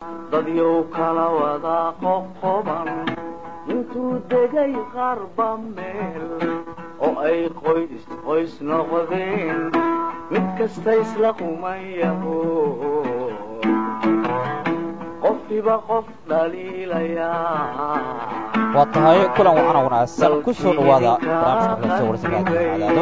dadyow kala wada qoqoban intuu degay qarba meel oo ay qoys qoys noqdeen mid kasta isla qumayaho qofkiba qof dhaliilayaa waa tahay kulan wacan wanaagsan ku soo dhawaada barnaamijka kaleso warsanka cadaado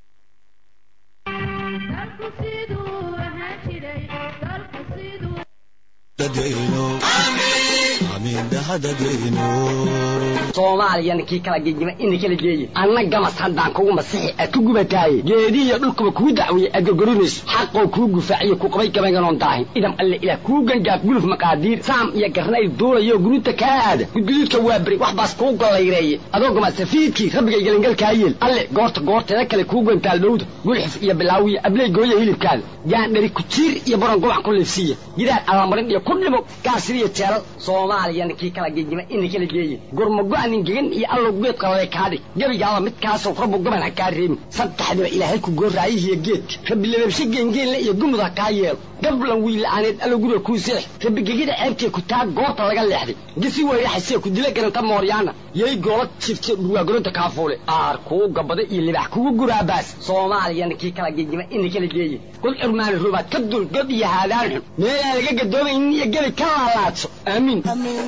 soomaaliyana kii kala gegima ina kala geeye anna gamas haddaan kugu masixi aad ku gubataaye geedihiyo dhulkuba kuu dacwiye aad gorgorinayso xaqoo kuu gufaaciyo ku qabay gabaynganoon daahin idam alle ilaah kuu gangaaf guluf maqaadiir saam iyo garnayl duulayo guruuta kaa aada gudguduudka waa beri wax baas kuu gollayreeye adoo gama safiidkii rabbigay gelingalkaa yeel alle goorta goorteeda kale kuu gantaal dhowda gulxif iyo bilaawiya abley gooya hilibkaada gaandhari kujiir iyo baron gubac ku liifsiiya gidaar allamarin iyo ku dhimo gaasiriyo jeelal soomaaliyana kii kala gegima ina kala geeye gurmago-anin gegan iyo allow geedka lale kaadhig gebigaaba midkaasoo rabbu gaban ha kaa reebin saddexdiba ilaahay ku gooraayihiyo geedka rabbi lababshe geengeenle iyo gumud ha kaa yeelo gablan wiila'aaneed allow guriga kuu seex rabbi gegida ceebtee ku taag goobta laga leexday gisi weyraxasee ku dila garanta mooryaana yay goola jifte dhurwaagolonta kaafuule aar kuu gabada iyo libax kugu guraabaas soomaaliyana kii kala gegima ina kala geeye god curmaani rubaad ka dul god iyo haadaan xun meelaan laga gadoomaynin iyo gebi ka laalaadso aamiin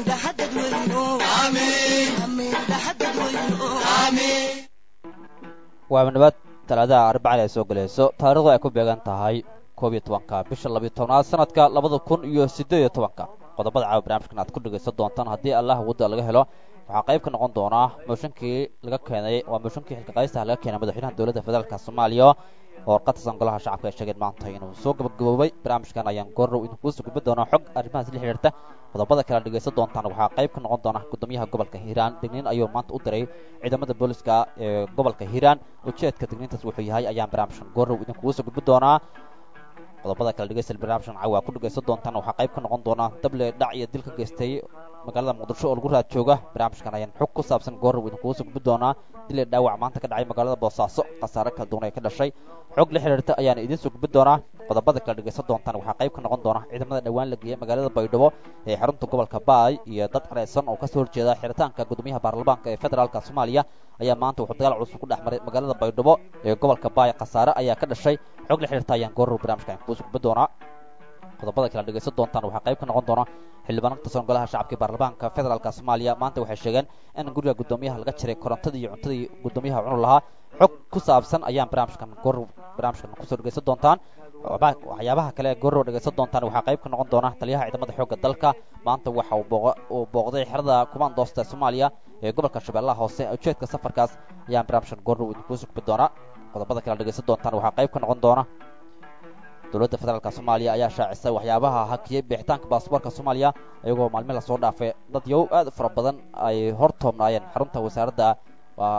waa nabad talaadaha arbacada ay soo gelayso taarikhdu ay ku beegan tahay koob iyo tobanka bisha labiyo tobnaad sanadka labada kun iyo siddeed iyo tobanka qodobada caawa barnaamijkan aad ku dhegaysan doontaan haddii allah wadda laga helo waxaa qayb ka noqon doonaa mooshinkii laga keenay waa mooshinkii xilka qaystaha laga keenay madaxweynaha dowladda federaalka soomaaliya oo warqad tirsan golaha shacabka ay sheegeen maanta inuu soo gabagaboobay barnaamijkan ayaan goorrow idinkugu soo gudbi doonaa xog arrimahaas la xidhiirta qodobada kale dhegaysan doontaan waxaa qayb ka noqon doona gudoomiyaha gobolka hiiraan digniin ayuu maanta u diray ciidamada booliska ee gobolka hiiraan ujeedka digniintaas wuxuu yahay ayaan barnaamijkan goorrow idinkugu soo gudbi doonaa qodobada kale dhegeysta barnaamijkan caawa ku dhegaysan doontaan waxaa qayb ka noqon doona dable dhac iyo dil ka geystay magaalada muqdisho oo lagu raad jooga barnaamijkan ayaan xog ku saabsan goorrow idinkugu soo gudbi doonaa dile dhaawac maanta ka dhacay magaalada boosaaso khasaare kala duwan ee ka dhashay xog la xidhiirta ayaan idiin soo gudbi doonaa qodobada kale dhegaysan doontaan waxaa qayb ka noqon doona ciidamada dhowaan la geeyey magaalada baydhabo ee xarunta gobolka baay iyo dad careysan oo kasoo horjeeda xiritaanka gudoomiyaha baarlamaanka ee federaalka soomaaliya ayaa maanta wuxuu dagaal culus ku dhex maray magaalada baydhabo ee gobolka baay khasaare ayaa ka dhashay xog la xidhiirta ayaan goorrow barnaamijkan kuu soo gudbi doonaa qodobada kale dhegaysan doontaan waxaa qayb ka noqon doona xildhibaan ka tirsan golaha shacabka baarlamaanka federaalka soomaaliya maanta waxay sheegeen in guriga gudoomiyaha laga jiray korontadii iyo cuntadii gudoomiyaha cunu lahaa xog ku saabsan ayaan barnaamijkan goorrow barnaamijkan kusoo dhegaysan doontaan waxyaabaha kale goorrow dhegaysan doontaan waxaa qayb ka noqon doona taliyaha ciidamada xoogga dalka maanta waxa uu booqday xerada kumaandoosta soomaaliya ee gobolka shabeellaha hoose ujeedka safarkaas ayaan barnaamijkan goorrow idinkuu soo gudbi doonaa qodobada kale dhegaysan doontaan waxaa qayb ka noqon doona dowladda federaalka soomaaliya ayaa shaacisay waxyaabaha hakiyey bixitaanka baasboorka soomaaliya iyagoo maalmin lasoo dhaafay dad yow aad u fara badan ay hor toobnaayeen xarunta wasaaradda waa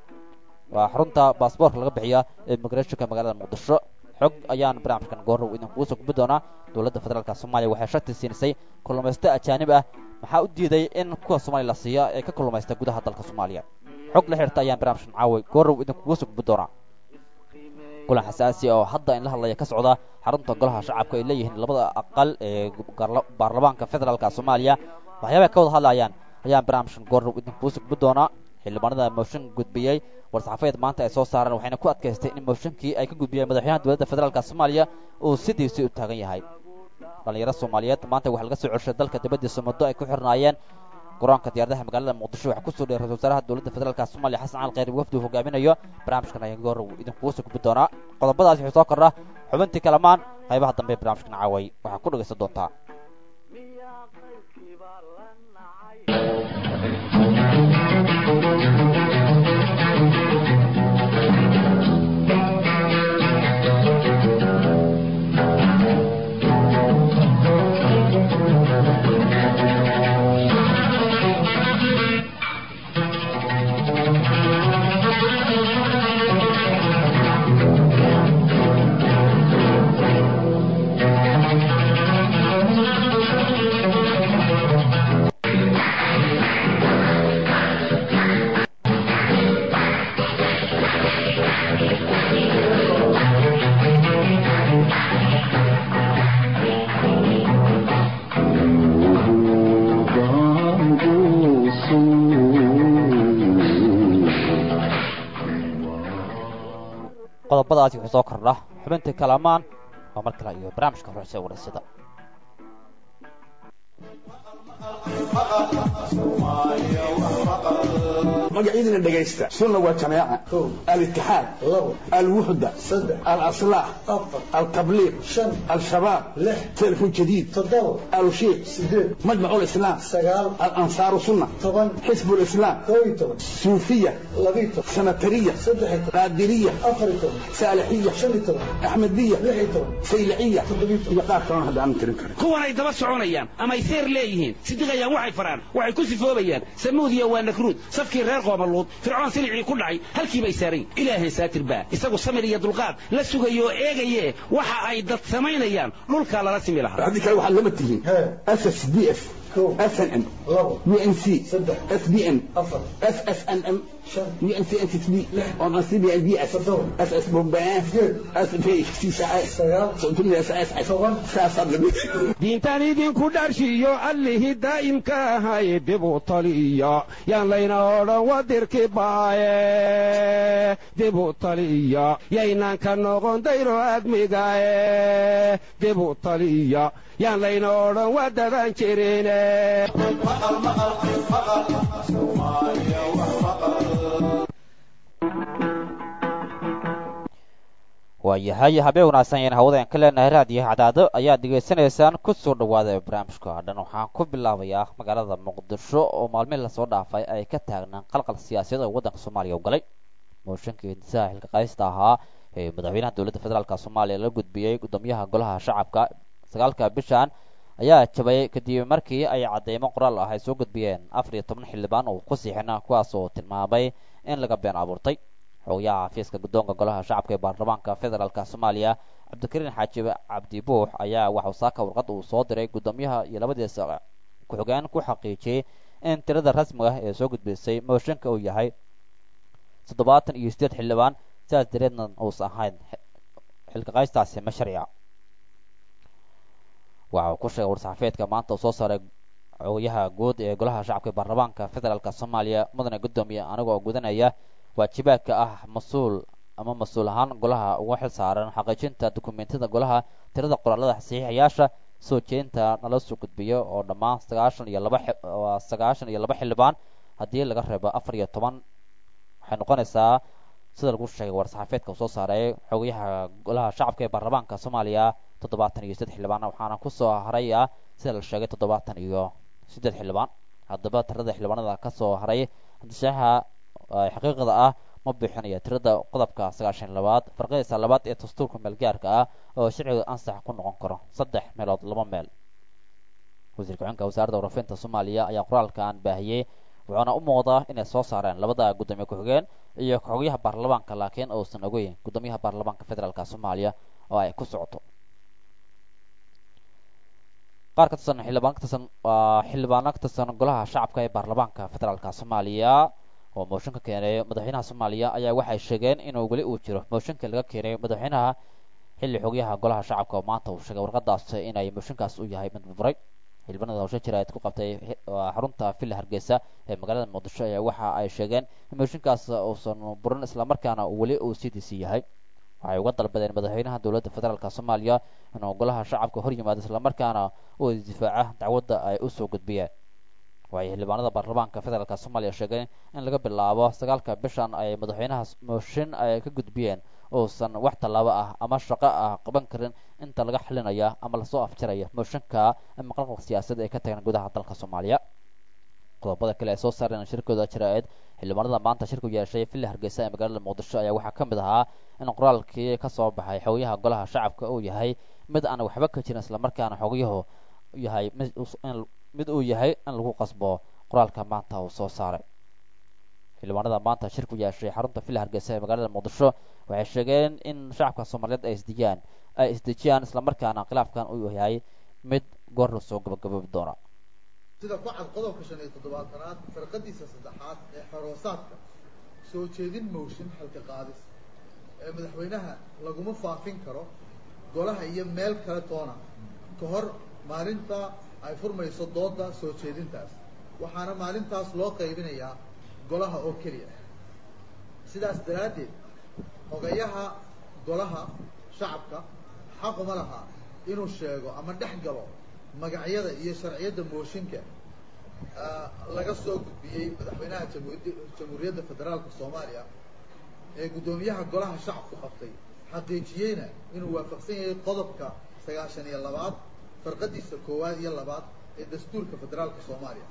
waa xarunta baasboorka laga bixiya ee migrashonka magaalada muqdisho xog ayaan barnaamijkan goorrow idinkugu soo gudbi doonaa dowladda federaalka soomaaliya waxay shati siinisay kalluumaysto ajaanib ah maxaa u diiday in kuwa soomaaliya la siiya ee ka kalluumaysta gudaha dalka soomaaliya xog la xirta ayaan barnaamijkan caaway goorrow idinkugu soo gudbi doonaa kulan xasaasi oo hadda in la hadlaya ka socda xarunta golaha shacabka ay leeyihiin labada aqal ee baarlamaanka federaalka soomaaliya waxyaabay ka wada hadlayaan ayaan barnaamijkan goorrow idinkuu soo gudbi doonaa xildhibaanada mooshin gudbiyey war-saxaafeed maanta ay soo saareen waxayna ku adkaystay in mooshinkii ay ka gudbiyeen madaxweynaha dowladda federaalka soomaaliya uu sidiisii u taagan yahay dhallinyaro soomaaliyeed maanta waxaa laga soo celshay dalka dibaddiisa muddo ay ku xirnaayeen garoonka diyaaradaha magaalada muqdisho waxaa kusoo dheeray ra-isul wasaaraha dowladda federaalka soomaaliya xasan cali kheyr wafdi uu hogaaminayo barnaamijkan ayaan goorrow idinkugu soo gudbi doonaa qodobadaas wuxuu soo kordha xubintii kalamaan qaybaha dambe ee barnaamijkan caaway waxaa ku dhegaysan doontaa qodobadaasi wuxuu soo kordha xubintii kalamaan oo mar kale iyo barnaamijka horeysa wareysada magacyadina dhegaysta sunna waa jamaaca alitixaad alwuxda alaslaax altabliiq al-shabaab telefon jadiid alushiiq majmac lislaam alansaaru sunna xisb lislaam suufiya sanatariya qaadiriya saalixiya axmediya sayliciya iyo qaar kalona hadda aanan tirin karin kuwanay daba soconayaan amay seer leeyihiin sidiqayaan waxay faraan waxay ku sifoobayaan samuudiya waa nakruud safkii reer qoomaluud fircoon silicii ku dhacay halkii bay saarayn ilaahay saatir baa isagu samir iyo dulqaad la sugayo oo eegaye waxa ay dad samaynayaan dhulkaa lala simi lahaa haddii kale waxaad lama tihiin ss d f snm unc sbn ssnm diintaan idinku dharshiyo allihii daa'imka ahay dibu taliya yaan layna odhan wadirki baaye dibu taliya yaynaan ka noqon dayro admigaye dibu taliya yaan layna odhan wadadan jirine waayahay habeen wanaagsan ayaan hawadeen ka leenahay raadiyo cadaado ayaad dhegaysanaysaan ku soo dhawaada barnaamijka dhan waxaan ku bilaabayaa magaalada muqdisho oo maalmihi lasoo dhaafay ay ka taagnaan qalqal siyaasadeed oo waddanka soomaaliya u galay mooshinkii hindisaha xilka qaysta ahaa ee madaxweynaha dowladda federaalk soomaaliya la gudbiyey guddoomiyaha golaha shacabka sagaalka bishan ayaa jabayay kadib markii ay cadeymo qoraal ah ay soo gudbiyeen afar iyo toban xildhibaan oo ku siixina kuwaas oo tilmaamay in laga been abuurtay xogayaha xafiiska guddoonka golaha shacabka ee baarlamaanka federaalk soomaaliya cabdikariin xaaji cabdi buux ayaa waxau saaka warqad uu soo diray guddoomiyaha iyo labadiisa ku-xigeen ku xaqiijiyey in tirada rasmiga ah ee soo gudbisay mooshinka uu yahay toddobaatan iyo sideed xildhibaan sidaas dareedna uusan ahayn xilka qaystaasi ma sharciga waxa uu ku sheegay war-saxaafeedka maanta uu soo saaray xogayaha guud ee golaha shacabka ee baarlamaanka federaalk soomaaliya mudane guddoomiye anigoo gudanaya waajibaadka ah mas-uul ama mas-uul ahaan golaha uga xil saaran xaqiijinta dukumentiyada golaha tirada qoraalada saxiixayaasha soo jeedinta nala soo gudbiyo oo dhammaan sagaashan iyo laba sagaashan iyo laba xildhibaan haddii laga reebo afar iyo toban waxay noqonaysaa sida lagu sheegay war-saxaafeedka uu soo saaray xogayaha golaha shacabka ee baarlamaanka soomaaliya toddobaatan iyo siddeed xildhibaan waxaana kusoo haraya sida la sheegay toddobaatan iyo siddeed xildhibaan haddaba tirada xildhibaanada kasoo haray hadishaha xaqiiqda ah ma bixinaya tirada qodobka sagaashan labaad farqadiisa labaad ee dastuurka meelgaarka ah oo sharciga ansax ku noqon karo saddex meelood laba meel wasiir ku-xigeenka wasaaradda warafinta soomaaliya ayaa qoraalkan baahiyey wuxuuna u muuqdaa inay soo saareen labada guddoomiye ku-xigeen iyo xogyaha baarlamaanka laakiin uusan ogeyn guddoomiyaha baarlamaanka federaalk soomaaliya oo ay ku socoto qaar ka tirsan xildhibaan ka tirsan waa xildhibaano ka tirsan golaha shacabka ee baarlamaanka federaalk soomaaliya oo mooshin ka keenay madaxweynaha soomaaliya ayaa waxay sheegeen inuu weli uu jiro mooshinka laga keenay madaxweynaha xilli xogyaha golaha shacabka oo maanta uu sheegay warqadaas inay mooshinkaas u yahay mid burburay xildhibaanada hawsha jiraad ku qabtay xarunta villa hargeysa ee magaalada muqdisho ayaa waxa ay sheegeen in mooshinkaas uusan burin islamarkaana weli uu cdc yahay waxay uga dalbadeen madaxweynaha dowladda federaalk soomaaliya inuu golaha shacabka hor yimaado islamarkaana uu difaaca dacwadda ay usoo gudbiyeen waxay xildhibaanada baarlamaanka federaalk soomaaliya sheegeen in laga bilaabo sagaalka bishan ay madaxweynaha mooshin ay ka gudbiyeen uusan wax tallaabo ah ama shaqo ah qaban karin inta laga xalinaya ama lasoo afjaraya mooshinka ama qalqal siyaasadeed ee ka tagan gudaha dalka soomaaliya qodobada kale ay soo saareen shirkooda jira-eed xildhibaanada maanta shirku yeeshay villa hargeysa ee magaalada muqdisho ayaa waxaa ka mid ahaa in qoraalkii ka soo baxay xogayaha golaha shacabka uu yahay mid aan waxba ka jirin islamarkaana xogayahu yahay mid uu yahay in lagu qasbo qoraalka maanta uu soo saaray xildhibaanada maanta shirku yeeshay xarunta villa hargeysa ee magaalada muqdisho waxay sheegeen in shacabka soomaaliyeed ay isdejiyaan ay isdejiyaan islamarkaana khilaafkan uu yahay mid goor la soo gabagaboobi doona sida ku cad qodobka shan iyo toddobaatanaad farqadiisa saddexaad ee xoroosaadka soo jeedin mooshin xalka qaadis ee madaxweynaha laguma faafin karo golaha iyo meel kale toona ka hor maalinta ay furmayso dooda soo jeedintaas waxaana maalintaas loo qaybinayaa golaha oo keliya sidaas daraaddeed xogayaha golaha shacabka xaquma laha inuu sheego ama dhex galo magacyada iyo sharciyadda mooshinka laga soo gudbiyey madaxweynaha jamhuuriyadda jamhuuriyadda federaalka soomaaliya ee guddoomiyaha golaha shacabku qabtay xaqiijiyeyna inuu waafaqsan yahay qodobka sagaashan iyo labaad farqadiisa koowaad iyo labaad ee dastuurka federaalka soomaaliya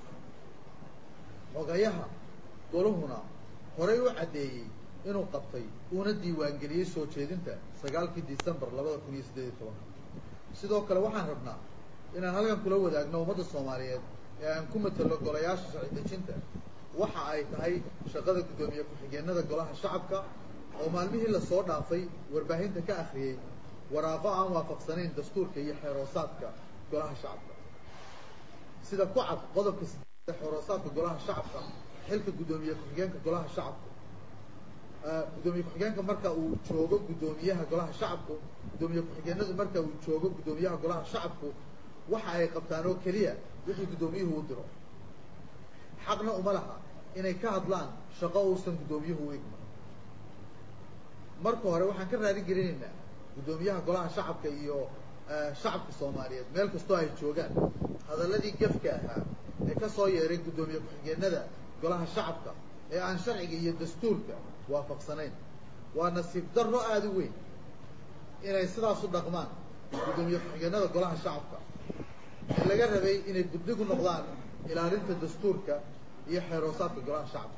xogayaha goluhuna horey u caddeeyey inuu qabtay uuna diiwaangeliyey soo jeedinta sagaalkii decembar labada kun iyo siddeed iyo tobanka sidoo kale waxaan rabnaa inaan halkan kula wadaagno ummadda soomaaliyeed ee aan ku matalo golayaasha sharci dejinta waxa ay tahay shaqada guddoomiye ku-xigeenada golaha shacabka oo maalmihii lasoo dhaafay warbaahinta ka akhriyey waraaqo aan waafaqsanayn dastuurka iyo xeeroosaadka golaha shacabka sida ku cad qodobka sideed xeeroosaadka golaha shacabka xilka guddoomiye ku-xigeenka golaha shacabka guddoomiye ku-xigeenka marka uu joogo guddoomiyaha golaha shacabku guddoomiye ku-xigeenadu marka uu joogo guddoomiyaha golaha shacabku waxa ay qabtaan oo keliya wixii guddoomiyuhu u diro xaqna uma laha inay ka hadlaan shaqo uusan guddoomiyuhu u igman marka hore waxaan ka raadin gelinaynaa guddoomiyaha golaha shacabka iyo shacabka soomaaliyeed meel kastoo ay joogaan hadalladii gefka ahaa ee ka soo yeeray guddoomiye ku-xigeenada golaha shacabka ee aan sharciga iyo dastuurka waafaqsanayn waa nasiib darro aada u weyn inay sidaas u dhaqmaan guddoomiye ku-xigeenada golaha shacabka ee laga rabay inay guddig u noqdaan ilaalinta dastuurka iyo xeeroosaadka golaha shacabka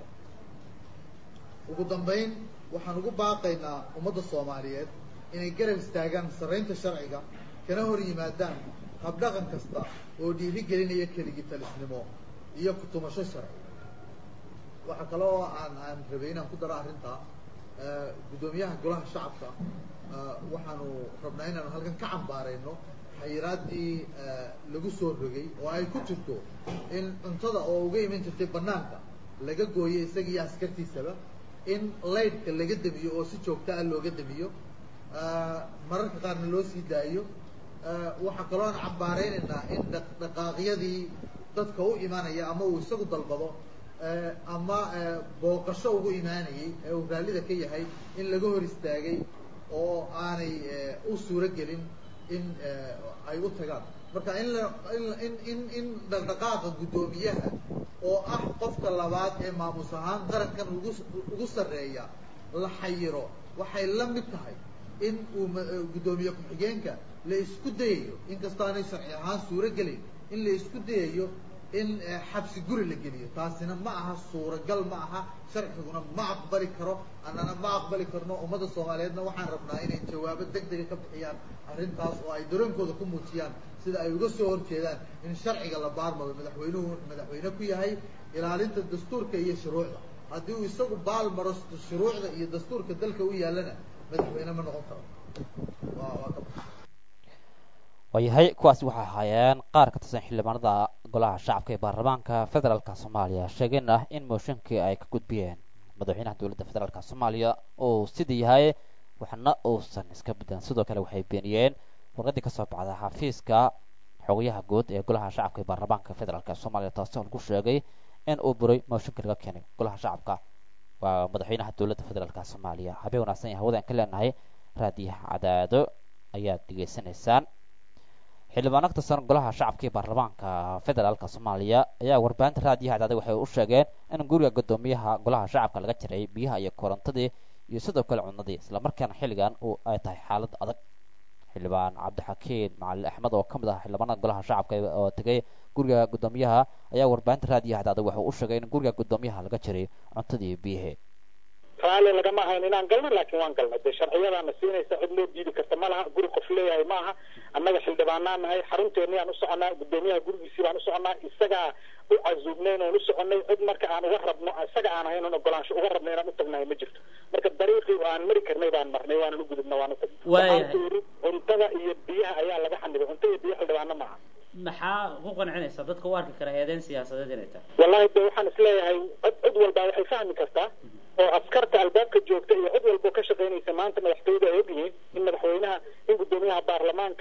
ugu dambayn waxaan ugu baaqaynaa ummadda soomaaliyeed inay garab istaagaan sarraynta sharciga kana hor yimaadaan habdhaqan kasta oo dhiiri gelinaya keligii talisnimo iyo ku-tumasho sharci waxaa kale oo aan aan rabay inaan ku daro arrintaa guddoomiyaha golaha shacabka waxaanu rabnaa inaanu halkan ka cambaarayno xayiraaddii lagu soo rogay oo ay ku jirto in cuntada oo uga iman jirtay banaanka laga gooyo isaga iyo askartiisaba in laydhka laga damiyo oo si joogta ah looga damiyo mararka qaarna loo sii daayo waxaa kaloo aan cambaaraynaynaa in dhaqdhaqaaqyadii dadka u imanaya ama uu isagu dalbado ama booqasho ugu imaanayay ee uu raallida ka yahay in laga hor istaagay oo aanay u suuro gelin in ay u tagaan marka in la in in in dhaqdhaqaaqa guddoomiyaha oo ah qofka labaad ee maamus ahaan qarankan ugu ugu sarreeya la xayiro waxay la mid tahay in uu guddoomiye ku-xigeenka la isku dayayo inkastoo aanay sharci ahaan suuro gelin in la isku dayayo in xabsi guri la geliyo taasina ma aha suuragal ma aha sharciguna ma aqbali karo annana ma aqbali karno ummadda soomaaliyeedna waxaan rabnaa inay jawaabo deg dega ka bixiyaan arrintaas oo ay dareenkooda ku muujiyaan sida ay uga soo horjeedaan in sharciga la baarmado madaxweynuhu madaxweyne ku yahay ilaalinta dastuurka iyo shuruucda haddii uu isagu baal maro shuruucda iyo dastuurka dalka u yaallana madaxweyne ma noqon karo waa waa ka waayahay kuwaasi waxay ahaayeen qaar ka tirsan xildhibaanada golaha shacabka ee baarlamaanka federaalka soomaaliya sheegeen ah in mooshinkii ay ka gudbiyeen madaxweynaha dowladda federaalka soomaaliya uu sidii yahay waxna uusan iska bedelan sidoo kale waxay beeniyeen warqadii kasoo baxda xafiiska xogayaha guud ee golaha shacabka ee baarlamaanka federaalk soomaaliya taasi oo lagu sheegay in uu buray mooshinka laga keenay golaha shacabka waa madaxweynaha dowladda federaalk soomaaliya habeen wanaagsan iyo hawada aan ka leenahay raadiyaha cadaado ayaad degeysanaysaan xildhibaano ka tirsan golaha shacabka ee baarlamaanka federaalka soomaaliya ayaa warbaahinta raadiyaha cadaada waxay u sheegeen in guriga guddoomiyaha golaha shacabka laga jiray biyaha iyo korontadii iyo sidoo kale cunadii islamarkaana xilligan uu ay tahay xaalad adag xildhibaan cabdixakiin macalin axmed oo ka mid ah xildhibaanada golaha shacabka oo tegay guriga guddoomiyaha ayaa warbaahinta raadiyaha cadaada wuxuu u sheegay in guriga guddoomiyaha laga jiray cuntadii iyo biyihii raalli lagama ahayn inaan galno laakiin waan galnay dee sharciyadaana siinaysa cid loo diidi karta ma laha guri qof leeyahay ma aha annaga xildhibaanaa nahay xarunteennii aan u soconaa guddoomiyaha gurigiisii baan u soconaa isagaa u casuubnayn oon u soconay cid marka aan uga rabno isaga aan ahayn oon ogolaansho uga rabno inaan u tagnahay ma jirto marka dariiqii aan mari karnay baan marnay waanan u gudubna waan u tagnay waxaan ku yidhi cuntada iyo biyaha ayaa laga xanibay cunto iyo biyo xildhibaano ma aha maxaa ku qancinaysa dadka u arki kara eedeyn siyaasadeed inay tahay wallahi de waxaan isleeyahay cid cid walba waxay fahmi kartaa oo askarta albaabka joogta iyo cid walbo ka shaqaynaysa maanta madaxtooyada ay ogyihiin in madaxweynaha in guddoomiyaha baarlamaanka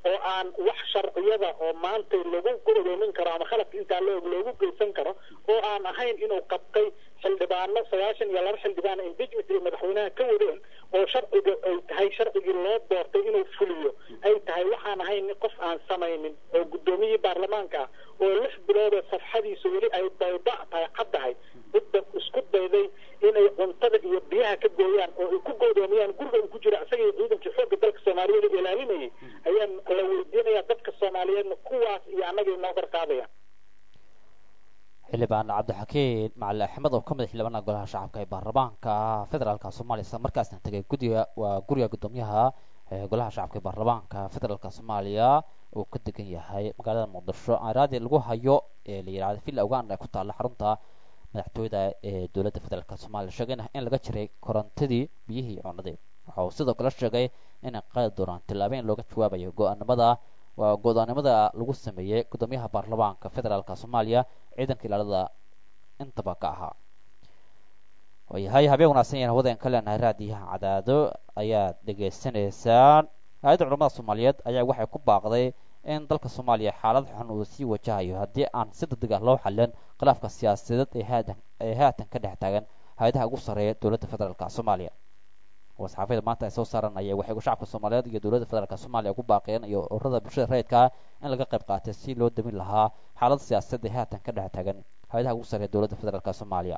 oo aan wax sharciyada oo maanta lagu gudoomin karo ama khaladka intaa loo loogu geysan karo oo aan ahayn inuu qabtay xildhibaano sagaashan iyo laba xildhibaan impeachment iyo madaxweynaha ka wadeen oo sharciga ay tahay sharcigii loo doortay inuu fuliyo ay tahay waxaan ahayn qof aan samaynin oo guddoomiyihii baarlamaanka ah oo lix biloodoo safxadiisu weli ay bayda tahay caddahay cidda isku dayday inay cuntada iyo biyaha ka gooyaan oo ay ku goodoomiyaan guriga uu ku jira isaga iyo ciidankii xoogga dalka soomaaliyeed ee ilaalinayay ayaan la weydiinaya dadka soomaaliyeedna kuwaas iyo annaga inoo garqaadaya xildhibaan cabdixakiin macali axmed oo ka mid xildhibaanada golaha shacabka ee baarlamaanka federaalka soomaaliya isla markaasna tegay guddiga waa guriga guddoomiyaha ee golaha shacabka ee baarlamaanka federaalka soomaaliya uu ka degan yahay magaalada muqdisho aaraadii lagu hayo ee la yidhahda villa uganda ee ku taalla xarunta madaxtooyada ee dowladda federaalka soomaaliya sheegayna in laga jiray korontadii biyihii cunadii waxa uu sidoo kale sheegay inay qaadi doonaan tillaabo in looga jawaabayo go-aanimada waa go-aanimada lagu sameeyey guddoomiyaha baarlamaanka federaalka soomaaliya ciidanka ilaalada intaba ka ahaa waayahay habeen wanaagsan yahan hawada ka leenahay raadiyaha cadaado ayaad dhegaysanaysaan hay-adda culamada soomaaliyeed ayaa waxay ku baaqday in dalka soomaaliya xaalad xun uu sii wajahayo haddii aan si degdeg ah loo xallin khilaafka siyaasadeed ee haatan ee haatan ka dhex taagan hay-adaha ugu sarreeya dowladda federaalka soomaaliya wasxaafada maanta ay soo saaranaya waxay shacabka soomaaliyeed iyo dowladda federaalka soomaaliya ugu baaqeen iyo ururada bulshada rayidka in laga qayb qaatay si loo damin lahaa xaalad siyaasadeed ee haatan ka dhex taagan hay-adaha ugu sarreeya dowladda federaalka soomaaliya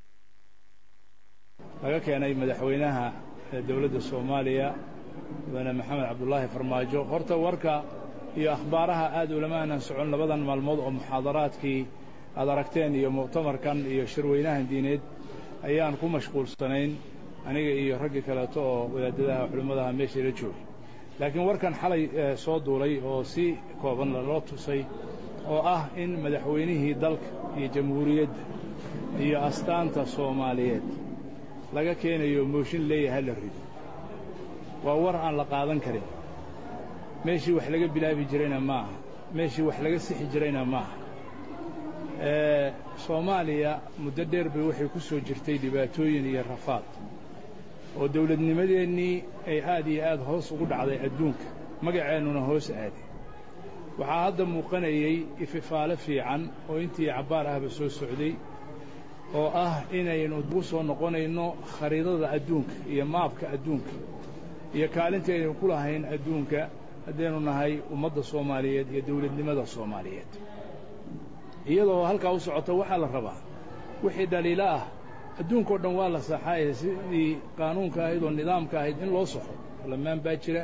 laga keenay madaxweynaha dowladda soomaaliya mudane maxamed cabdulaahi farmaajo horta warka iyo akhbaaraha aad ulama aanan socon labadan maalmood oo muxaadaraadkii aad aragteen iyo muctamarkan iyo shirweynahan diineed ayaan ku mashquulsanayn aniga iyo raggii kaleeto oo wadaadadaha culimmadaha meeshii la joogay laakiin warkan xalay soo duulay oo si kooban loo tusay oo ah in madaxweynihii dalka iyo jamhuuriyadda iyo astaanta soomaaliyeed laga keenayo mooshin leeyaha la rido waa war aan la qaadan karin meeshii wax laga bilaabi jirayna ma aha meeshii wax laga sixi jirayna ma aha soomaaliya muddo dheer bay waxay ku soo jirtay dhibaatooyin iyo rafaad oo dawladnimadeennii ay aad iyo aad hoos ugu dhacday adduunka magaceennuna hoos aaday waxaa hadda muuqanayey ififaale fiican oo intii cabbaar ahba soo socday oo ah inaynu ugu soo noqonayno khariidada adduunka iyo maabka adduunka iyo kaalintii aynu ku lahayn adduunka haddaynu nahay ummadda soomaaliyeed iyo dawladnimada soomaaliyeed iyadoo halkaa u socota waxaa la rabaa wixii dhaliilo ah adduunkao dhan waa la saxaaye sidii qaanuunka ahayd oo nidaamka ahayd in loo saxo baarlamaan baa jira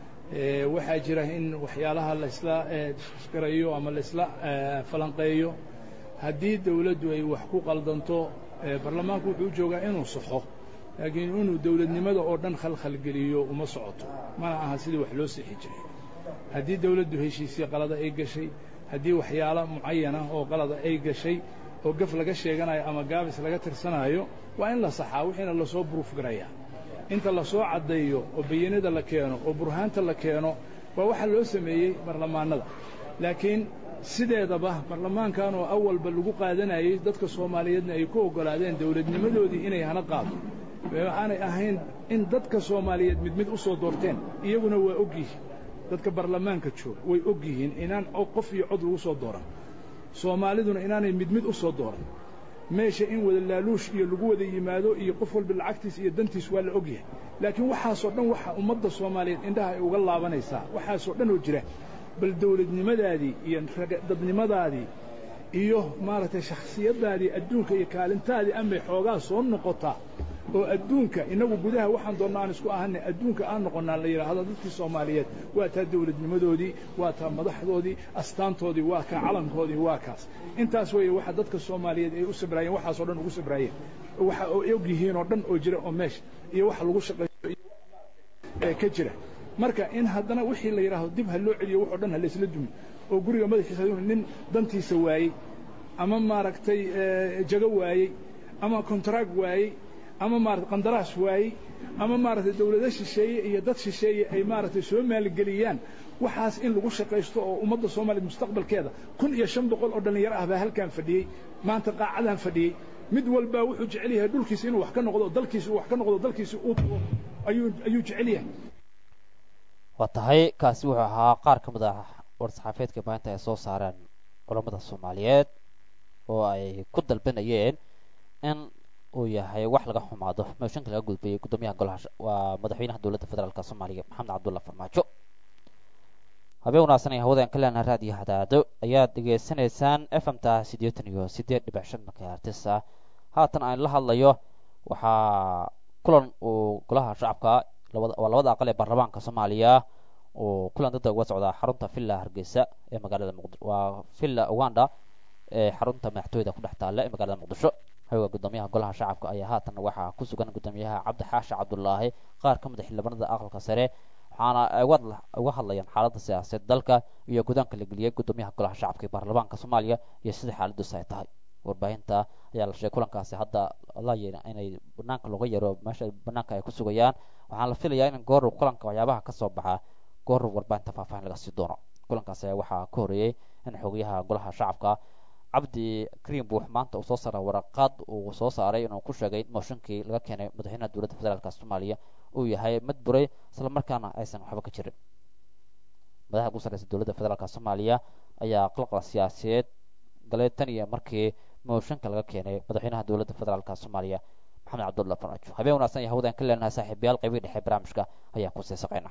waxaa jira in waxyaalaha laysla garayo ama laysla falanqeeyo haddii dawladdu ay wax ku qaldanto baarlamaanku wuxuu u joogaa inuu saxo laakiin inuu dawladnimada oo dhan khalkhalgeliyo uma socoto mana aha sidii wax loo sixi jiray haddii dawladdu heshiisii qalada ay gashay haddii waxyaalo mucayana oo qalada ay gashay oo gaf laga sheeganayo ama gaabis laga tirsanaayo waa in la saxaa wixiina lasoo buruuf garayaa inta lasoo caddeeyo oo bayanada la keeno oo burhaanta la keeno waa waxaa loo sameeyey baarlamaanada laakiin sideedaba baarlamaankan oo awalba lagu qaadanayey dadka soomaaliyeedna ay ku oggolaadeen dawladnimadoodii inay hana qaado aanay ahayn in dadka soomaaliyeed mid mid u soo doorteen iyaguna waa og yihiin dadka baarlamaanka jooga way og yihiin inaan qof iyo cod lagu soo dooran soomaaliduna inaanay mid mid u soo dooran meesha in wada laaluush iyo lagu wada yimaado iyo qof walba lacagtiis iyo dantiis waa la og yahay laakiin waxaasoo dhan waxa ummadda soomaaliyeed indhaha ay uga laabanaysaa waxaasoo dhan oo jira bal dawladnimadaadii iyo dadnimadaadii iyo maaragtay shakhsiyaddaadii adduunka iyo kaalintaadii amay xoogaa soo noqotaa oo adduunka innagu gudaha waxaan doonna aan isku ahanay adduunka aan noqonnaa la yidhaahdo dadkii soomaaliyeed waa taa dawladnimadoodii waa taa madaxdoodii astaantoodii waa kaa calankoodii waa kaas intaas weeye waxa dadka soomaaliyeed ay u sabraayeen waxaasoo dhan ugu sabraayeen waxa ay og yihiin oo dhan oo jira oo meesha iyo waxa lagu shaqeeyo ee ka jira marka in haddana wixii la yidhaahdo dib ha loo celiyo waxoo dhan ha laysla dumi oo guriga madaxiisa nin dantiisa waayey ama maaragtay jago waayey ama kontraag waayey ama maarata qandaraas waayey ama maaragtay dawlado shisheeye iyo dad shisheeye ay maaragtay soo maalgeliyaan waxaas in lagu shaqaysto oo ummadda soomaaliya mustaqbalkeeda kun iyo shan boqol oo dhallinyaro ah baa halkaan fadhiyey maanta qaacadaan fadhiyey mid walbaa wuxuu jecel yahay dhulkiisa inuu wax ka noqdo dalkiisa uu wax ka noqdo dalkiisa uu tago ayuu ayuu jecel yahay waa tahay kaasi wuxuu ahaa qaar ka mid ah war-saxaafeedka maanta ay soo saareen culammada soomaaliyeed oo ay ku dalbanayeen in uu yahay wax laga xumaado mooshinka laga gudbayay guddoomiyaha golaha waa madaxweynaha dowladda federaalk soomaaliya maxamed cabdulla farmaajo habeen wanaagsan ee hawadaan ka leenaha raadiyo hadaado ayaad dhegaysanaysaan f m ta siddeetan iyo siddeed dhibic shan makaartisa haatan aan la hadlayo waxaa kulan uu golaha shacabka waa labada aqal ee baarlamaanka soomaaliya uu kulan dadda uga socdaa xarunta villa hargeysa ee magaalada muqdi waa villa uganda ee xarunta madaxtooyada ku dhex taalla ee magaalada muqdisho hawga guddoomiyaha golaha shacabka ayaa haatan waxaa ku sugan guddoomiyaha cabdi xaashi cabdulaahi qaar ka mid a xildhibaanada aqalka sare waxaana ay uga hadlayaan xaaladda siyaasadeed dalka iyo gudaanka la geliyay guddoomiyaha golaha shacabka ee baarlamaanka soomaaliya iyo sida xaaladdiisu ay tahay warbaahinta ayaa la sheegay kulankaasi hadda la yeena inay banaanka looga yaro meesha banaanka ay ku sugayaan waxaana la filayaa in goor kulanka waxyaabaha ka soo baxa goor warbaahinta faahfaahin laga sii doono kulankaasi ayaa waxaa ka horreeyey in xogayaha golaha shacabka cabdi kariim buux maanta uu soo saaray waraqaad uu soo saaray inuu ku sheegay in mooshinkii laga keenay madaxweynaha dowladda federaalk soomaaliya uu yahay mid buray isla markaana aysan waxba ka jirin madaxa ugu sarreysa dowladda federaalk soomaaliya ayaa qalqal siyaasadeed galay tan iyo markii mooshinka laga keenay madaxweynaha dowladda federaalk soomaaliya maxamed cabdulla farmaajo habeen wanaagsan iyo hawdaan ka leenahay saaxiibayaal qaybii dhexe barnaamijka ayaa ku sii saqayna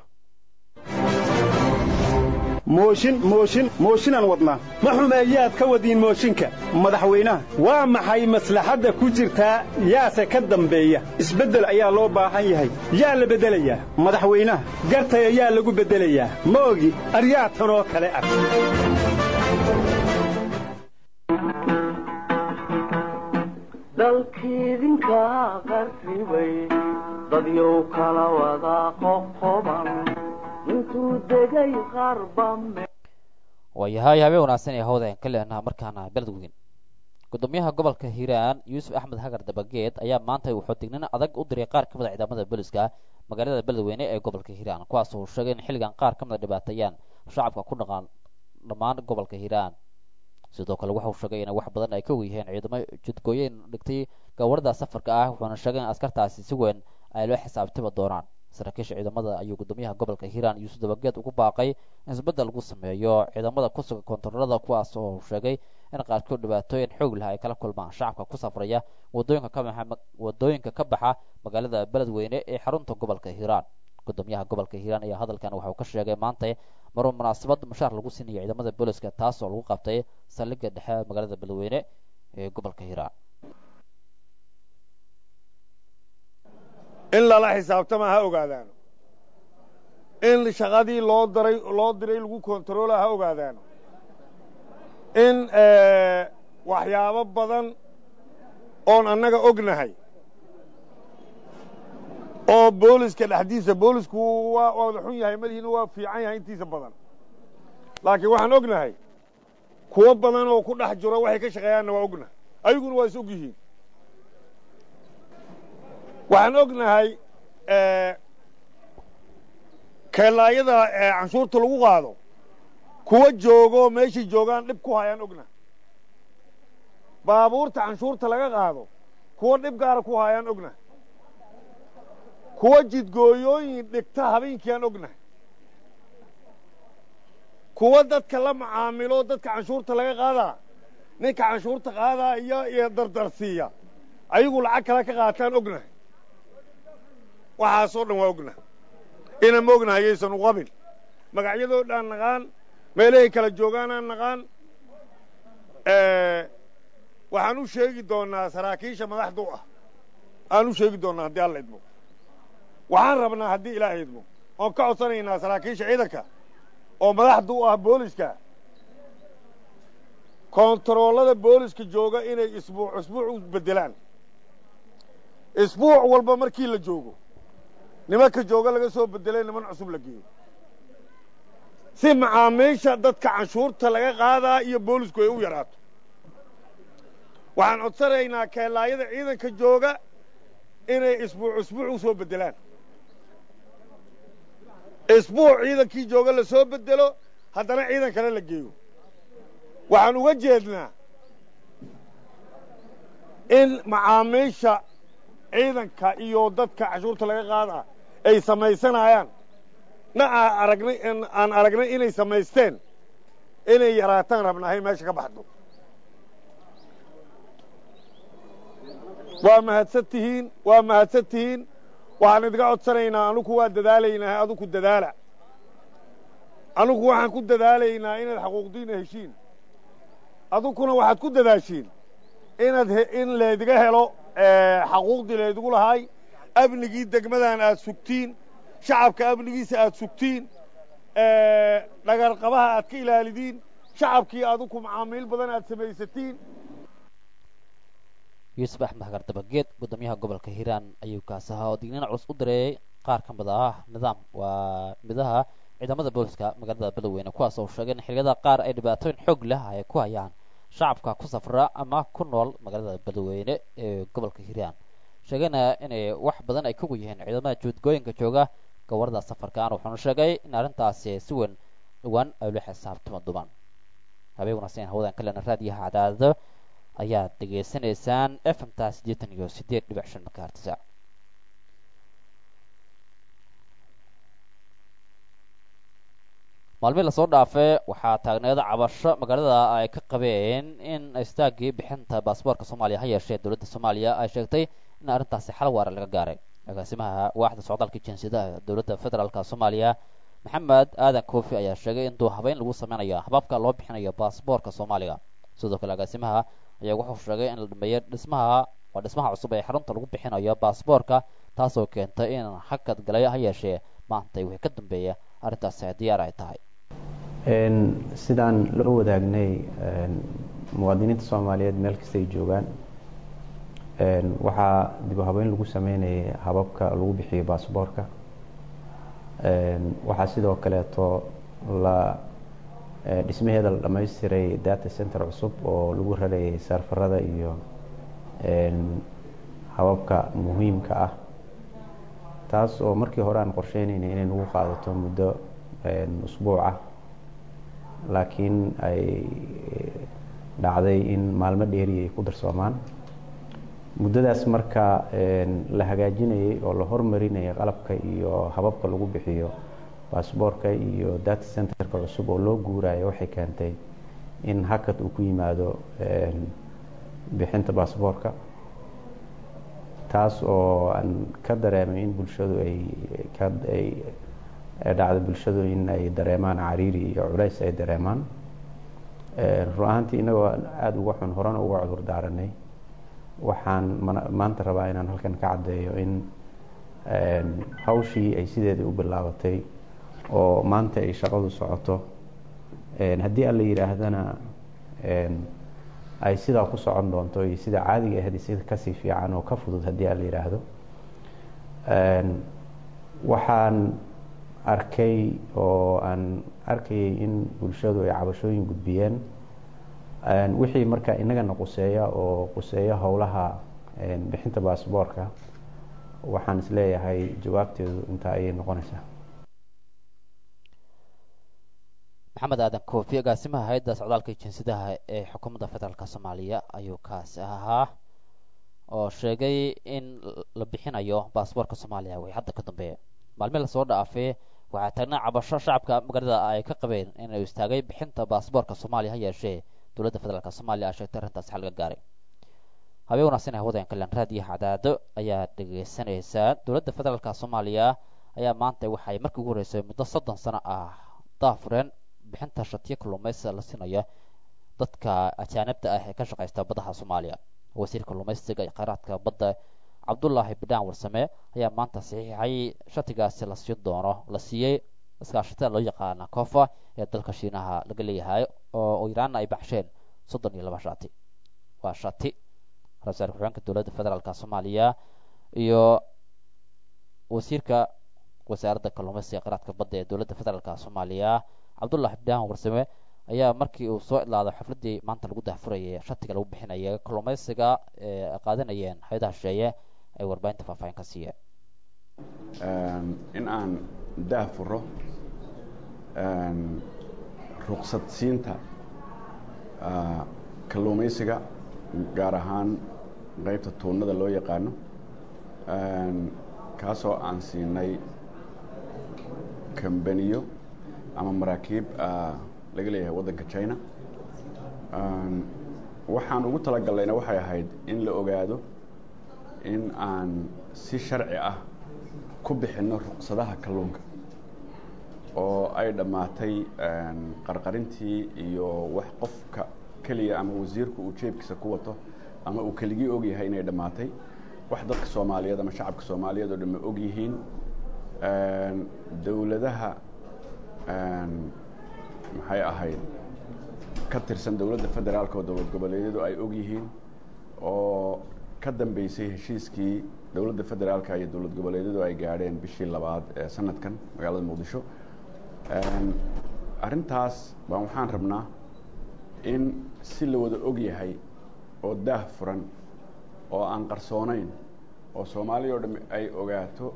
mooshin mooshin mooshinaan wadnaa ma xumeeyaad ka wadiin mooshinka madaxweynaha waa maxay maslaxadda ku jirtaa yaase ka dambeeya isbeddel ayaa loo baahan yahay yaa la beddelayaa madaxweynaha gartaya yaa lagu beddelayaa ma ogi aryaa tanoo kale ah dalkiidinka qarribay dadyow kala wada qoqoban intuu degay qarba waayahay habeen wanaagsan ee hawda aan ka leenaha markaana beled weyn guddoomiyaha gobolka hiiraan yuusuf axmed hagar dabageed ayaa maanta wuxuu dignin adag u diray qaar ka mid a ciidamada booliska magaalada beledweyne ee gobolka hiiraan kuwaas uu sheegay in xilligan qaar ka mid a dhibaateeyaan shacabka ku dhaqaan dhammaan gobolka hiiraan sidoo kale waxauu sheegay in wax badan ay ka weyheen ciidamo jidgooyeyn dhigtay gawarada safarka ah wuxuuna sheegay in askartaasi si weyn ay loo xisaabtami doonaan saraakiisha ciidamada ayuu guddoomiyaha gobolka hiiraan yuusuf dabageed ugu baaqay in isbeddel lagu sameeyo ciidamada ku sugan koontaroolada kuwaas oo sheegay in qaarkood dhibaatooyin xoog leh ay kala kulmaan shacabka ku safraya wadooyinka ka baxa wadooyinka ka baxa magaalada beledweyne ee xarunta gobolka hiiraan guddoomiyaha gobolka hiiraan ayaa hadalkan waxa uu ka sheegay maanta maruu munaasabad mushaar lagu siinayo ciidamada booliska taas oo lagu qabtay saldhigga dhexe magaalada beledweyne ee gobolka hiiraan in lala xisaabtama ha ogaadaano in shaqadii loo daray loo diray lagu kontaroola ha ogaadaano in waxyaabo badan oon annaga ognahay oo booliska dhexdiisa boolisku waa wada xun yahay madihiina waa fiican yahay intiisa badan laakiin waxaan ognahay kuwo badan oo ku dhex jiro waxay ka shaqeeyaanna waa ognahay ayaguna waa is og yihiin waxaan ognahay keelaayada canshuurta lagu qaado kuwa joogoo meeshay joogaan dhib ku hayaan ognahay baabuurta canshuurta laga qaado kuwa dhib gaara ku hayaan ognahay kuwa jidgooyooyin dhigta habeenkiiaan ognahay kuwa dadka la macaamilo dadka canshuurta laga qaadaa ninka canshuurta qaadaa iyo iyo dardarsiiya ayagu lacag kale ka qaataan ognahay waxaasoo dhan waa ognahay ina ma ognahay yaysan u qabin magacyadoo dhaan naqaan meelahay kala joogaanaan naqaan waxaan u sheegi doonnaa saraakiisha madaxda u ah aan u sheegi doonnaa haddii alla idmo waxaan rabnaa haddii ilaahay idmo oon ka codsanaynaa saraakiisha ciidanka oo madaxda u ah booliska koontaroolada booliska jooga inay isbuuc isbuuc u beddelaan isbuuc walba markii la joogo nimanka jooga laga soo beddelay niman cusub la geeyo si macaamiisha dadka canshuurta laga qaadaa iyo boolisku ay u yaraato waxaan codsanaynaa keelaayada ciidanka jooga inay isbuuc isbuuc u soo beddelaan isbuuc ciidankii jooga la soo beddelo haddana ciidan kale la geeyo waxaan uga jeednaa in macaamiisha ciidanka iyo dadka canshuurta laga qaadaa ay samaysanayaan na aa aragnay aan aragnay inay samaysteen inay yaraataan rabnahay meesha ka baxdo waa mahadsan tihiin waa mahadsan tihiin waxaan idinka codsanaynaa anugu waa dadaalaynaa aduku dadaala anugu waxaan ku dadaalaynaa inaad xaquuqdiina heshiin adukuna waxaad ku dadaashiin inaad in laydiga helo xaquuqdii laydigu lahaay amnigii degmadan aad sugtiin shacabka amnigiisa aad sugtiin dhagarqabaha aad ka ilaalidiin shacabkii aduku macaamiil badan aad samaysatiin yuusuf axmed xagar dabageed guddoomiyaha gobolka hiiraan ayuu kaas ahaa oo digniin culus u direeyey qaar ka mid ah nidaam waa midaha ciidamada booliska magaalada beledweyne kuwaas oo sheegay in xiliyada qaar ay dhibaatooyin xoog leh ay ku hayaan shacabka ku safra ama ku nool magaalada beledweyne ee gobolka hiiraan sheegayna inay wax badan ay kugu yihiin ciidamada juudgooyinka jooga gobolada safarkan wuxuuna sheegay in arrintaasi si weyn dhowaan ay la xisaabtama duban habeen wanaagsan hawadan kalena raadiyaha cadaadado ayaad dhegaysanaysaan fmta siddeetan iyo siddeed dhibic shan makaartisa maalmihii lasoo dhaafay waxaa taagneeda cabasho magaalada ay ka qabeen in istaaggii bixinta baasboorka soomaaliya ha yeeshee dowladda soomaaliya ay sheegtay in arrintaasi xal waara laga gaaray agaasimaha waaxda socdaalka jinsiyadaha dowladda federaalk soomaaliya maxamed aadan koofi ayaa sheegay in duuhabeyn lagu sameynayo hababka loo bixinayo baasboorka soomaaliga sidoo kale agaasimaha ayaa wuxuu sheegay in la dhameeyo dhismaha waa dhismaha cusub ee xarunta lagu bixinayo baasboorka taasoo keentay in hakad galay ha yeeshee maantay wixii ka dambeeya arrintaasi diyaar ay tahay sidaan loo wadaagnay muwaadiniinta soomaaliyeed meel kasta ay joogaan waxaa dib u habeyn lagu sameynayay hababka lagu bixiyo baasboorka waxaa sidoo kaleeto la dhismaheeda la dhamaystiray data center cusub oo lagu rarayay saarfarada iyo hababka muhiimka ah taas oo markii hore aan qorsheynaynay inay nagu qaadato muddo usbuuc ah laakiin ay dhacday in maalmo dheeri ay ku darsoomaan muddadaas marka la hagaajinayay oo la hormarinayay qalabka iyo hababka lagu bixiyo baasboorka iyo data centerka cusub oo loo guurayo waxay keentay in hakad uu ku yimaado bixinta baasboorka taas oo aan ka dareemay in bulshadu ay ay dhacda bulshadu in ay dareemaan cariiri iyo culays ay dareemaan run ahaantii inagoo aada uga xun horena uga cudur daaranay waxaan maanta rabaa inaan halkan ka caddeeyo in hawshii ay sideedii u bilaabatay oo maanta ay shaqadu socoto haddii alla yidhaahdana ay sidaa ku socon doonto iyo sida caadiga ahayd sida kasii fiican oo ka fudud haddii alla yidhaahdo waxaan arkay oo aan arkayay in bulshadu ay cabashooyin gudbiyeen wixii marka inagana quseeya oo quseeya howlaha bixinta baasboorka waxaan isleeyahay jawaabteedu intaa ayay noqonaysaa maxamed aadan koofi agaasimaha hay-adda socdaalka jinsiyadaha ee xukuumadda federaalk soomaaliya ayuu kaasi ahaa oo sheegay in la bixinayo baasboorka soomaaliya wixii hadda ka dambeeya maalmihi lasoo dhaafay waxaa taagnaa cabasho shacabka magaalada ay ka qabeen inuu istaagay bixinta baasboorka soomaaliya ha yeeshee dowladda federaalk soomaaliya ay sheegtay arrintaasi xal laga gaaray habeen wanaagsan hawada kalen raadiyaha cadaado ayaa dhegaysanaysaa dowladda federaalk soomaaliya ayaa maanta waxay markii ugu horreysay muddo soddon sano ah daafureen bixinta shatiyo kalluumaysiga la siinayo dadka ajaanibta ah ee ka shaqaysta badaha soomaaliya wasiirka kalluumaysiga iyo kheyraadka badda cabdullaahi bidhaan warsame ayaa maanta saxiixay shatigaasi la siin doono la siiyey iskaashatada loo yaqaana koofa ee dalka shiinaha laga leeyahay oo iraanna ay baxsheen soddon iyo laba shati waa shati ra-iisul ku-xigeenka dowladda federaalk soomaaliya iyo wasiirka wasaaradda kalluumaysiga kheyraadka badda ee dowladda federaalk soomaaliya cabdullaahi bidhaan warsame ayaa markii uu soo idlaaday xafladdii maanta lagu daahfurayay shatiga lagu bixinaya kalluumaysiga ee qaadanayeen hay-adaha shisheeye ay warbaahinta faahfaahin ka siiyeen in aan daahfuro ruqsad siinta kalluumaysiga gaar ahaan qaybta tuunada loo yaqaano kaasoo aan siinay kambaniyo ama maraakiib laga leeyahay waddanka china waxaan ugu talagallayna waxay ahayd in la ogaado in aan si sharci ah ku bixinno ruqsadaha kalluunka oo ay dhammaatay qarqarintii iyo wax qofka keliya ama wasiirku uu jeebkiisa ku wato ama uu keligii og yahay inay dhammaatay wax dadka soomaaliyeed ama shacabka soomaaliyeed oo dhamme og yihiin dowladaha maxay ahayd ka tirsan dowladda federaalka oo dowlad goboleedyadu ay og yihiin oo ka dambeysay heshiiskii dowladda federaalka iyo dowlad goboleedyadu ay gaadheen bishii labaad ee sanadkan magaalada muqdisho arrintaas baan waxaan rabnaa in si la wada og yahay oo daah furan oo aan qarsoonayn oo soomaaliya oo dham ay ogaato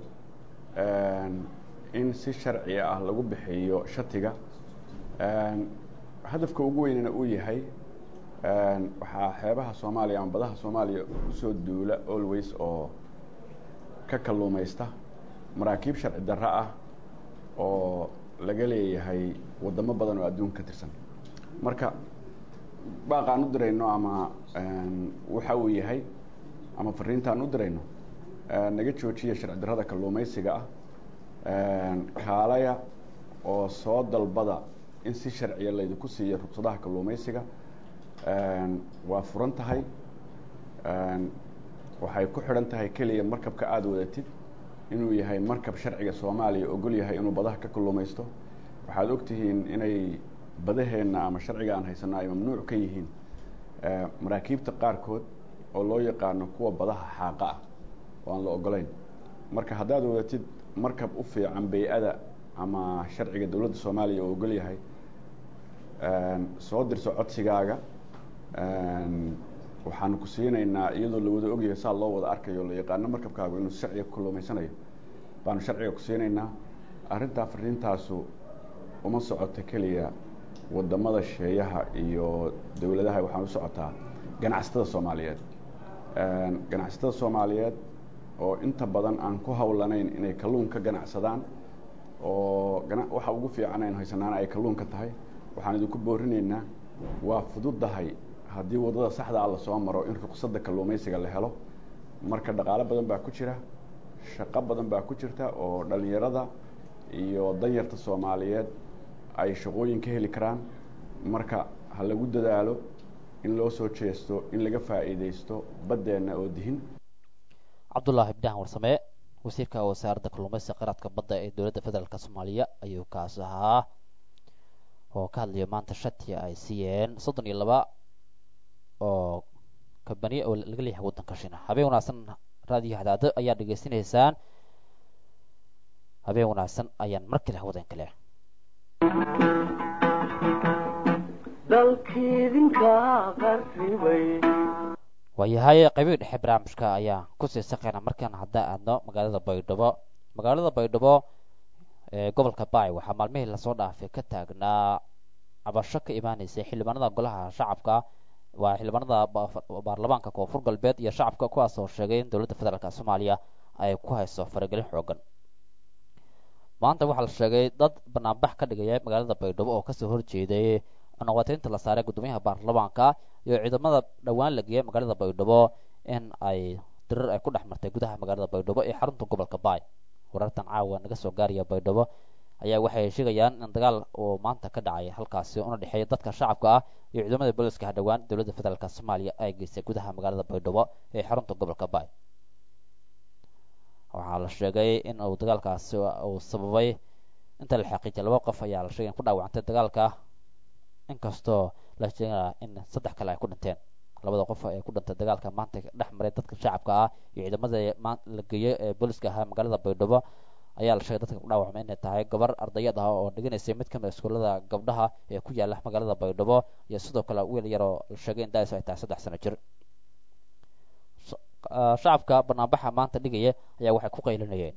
in si sharciga ah lagu bixiyo shatiga hadafka ugu weynana uu yahay waxaa xeebaha soomaaliya ama badaha soomaaliya usoo duula always oo ka kalluumaysta maraakiib sharci darro ah oo laga leeyahay waddamo badan oo adduunka ka tirsan marka baaqaan u dirayno ama waxa uu yahay ama fariintaan u dirayno naga joojiya sharci darrada kalluumaysiga ah kaalaya oo soo dalbada in si sharciya laydinku siiyo ruqsadaha kalluumaysiga waa furan tahay waxay ku xidhan tahay keliya markabka aada wadatid inuu yahay markab sharciga soomaaliya ogol yahay inuu badaha ka kalluumaysto waxaad ogtihiin inay badaheenna ama sharciga aan haysano ay mamnuuc ka yihiin maraakiibta qaarkood oo loo yaqaano kuwa badaha xaaqa ah oo aan la ogolayn marka haddaad wadatid markab u fiican bay-ada ama sharciga dowladda soomaaliya oo ogol yahay soo dirso codsigaaga waxaanu ku siinaynaa iyadoo la wada ogyahay saa loo wada arkayo la yaqaano markabkaagu inuu sharciga ku kalluumaysanayo baanu sharciga ku siinaynaa arrintaa fariintaasu uma socoto keliya wadamada sheeyaha iyo dowladaha waxaan u socotaa ganacsatada soomaaliyeed ganacsatada soomaaliyeed oo inta badan aan ku hawlanayn inay kalluun ka ganacsadaan oo waxa ugu fiican aynu haysanaana ay kalluunka tahay waxaan idinku boorinaynaa waa fududahay haddii waddada saxda ah lasoo maro in ruqsadda kalluumaysiga la helo marka dhaqaalo badan baa ku jira shaqo badan baa ku jirta oo dhallinyarada iyo danyarta soomaaliyeed ay shaqooyin ka heli karaan marka ha lagu dadaalo in loo soo jeesto in laga faa'iidaysto baddeenna oo dihin cabdullaahi ibdahan warsame wasiirka wasaaradda kalluumaysiga qaraadka badda ee dowladda federaalk soomaaliya ayuu kaas ahaa oo ka hadlaya maanta shati ay siiyeen soddon iyo laba oo kabaniya oo laga leeyahay waddanka shina habeen wanaagsan raadiyo hadaado ayaa dhegaysanaysaan habeen wanaagsan ayaan mar kale hawadan kale dalkiidinka qarribay waayahay qaybihii dhexe barnaamijka ayaan kusii saqayna markaan hadda aadno magaalada baydhabo magaalada baydhabo ee gobolka baay waxaa maalmihii lasoo dhaafay ka taagnaa cabasho ka imaanaysay xildhibaanada golaha shacabka waa xildhibaanada baarlamaanka koonfur galbeed iyo shacabka kuwaas oo sheegay in dowladda federaalk soomaaliya ay ku hayso faragelin xoogan maanta waxaa la sheegay dad banaanbax ka dhigaya magaalada baydhabo oo kasoo horjeeday cunaqateynta la saaray guddoomiyaha baarlamaanka iyo ciidamada dhowaan la geeyay magaalada baydhabo in ay dirir ay ku dhex martay gudaha magaalada baydhabo ee xarunta gobolka baay warartan caawa naga soo gaaraya baydhabo ayaa waxay sheegayaan in dagaal uu maanta ka dhacay halkaasi una dhexeeya dadka shacabka ah iyo ciidamada booliska hadhowaan dowladda federaalk soomaaliya ay geysay gudaha magaalada baydhabo ee xarunta gobolka baay waxaa la sheegay in uu dagaalkaasi uu sababay inta la xaqiijiyay laba qof ayaa la sheegay in ku dhaawacantay dagaalka inkastoo la sheegaya in saddex kale ay ku dhinteen labada qof ee ku dhintay dagaalka maanta dhex maray dadka shacabka ah iyo ciidamada la geeyey ee booliska ahaa magaalada baydhabo ayaa la sheegay dadka ku dhaawacmay inay tahay gabar ardayad ah oo dhiganaysay mid kamid iskuullada gabdhaha ee ku yaala magaalada baydhabo iyo sidoo kale wiil yaroo la sheegay in daaisu ay tahay saddex sano jir shacabka banaanbaxa maanta dhigaya ayaa waxay ku qaylinayeen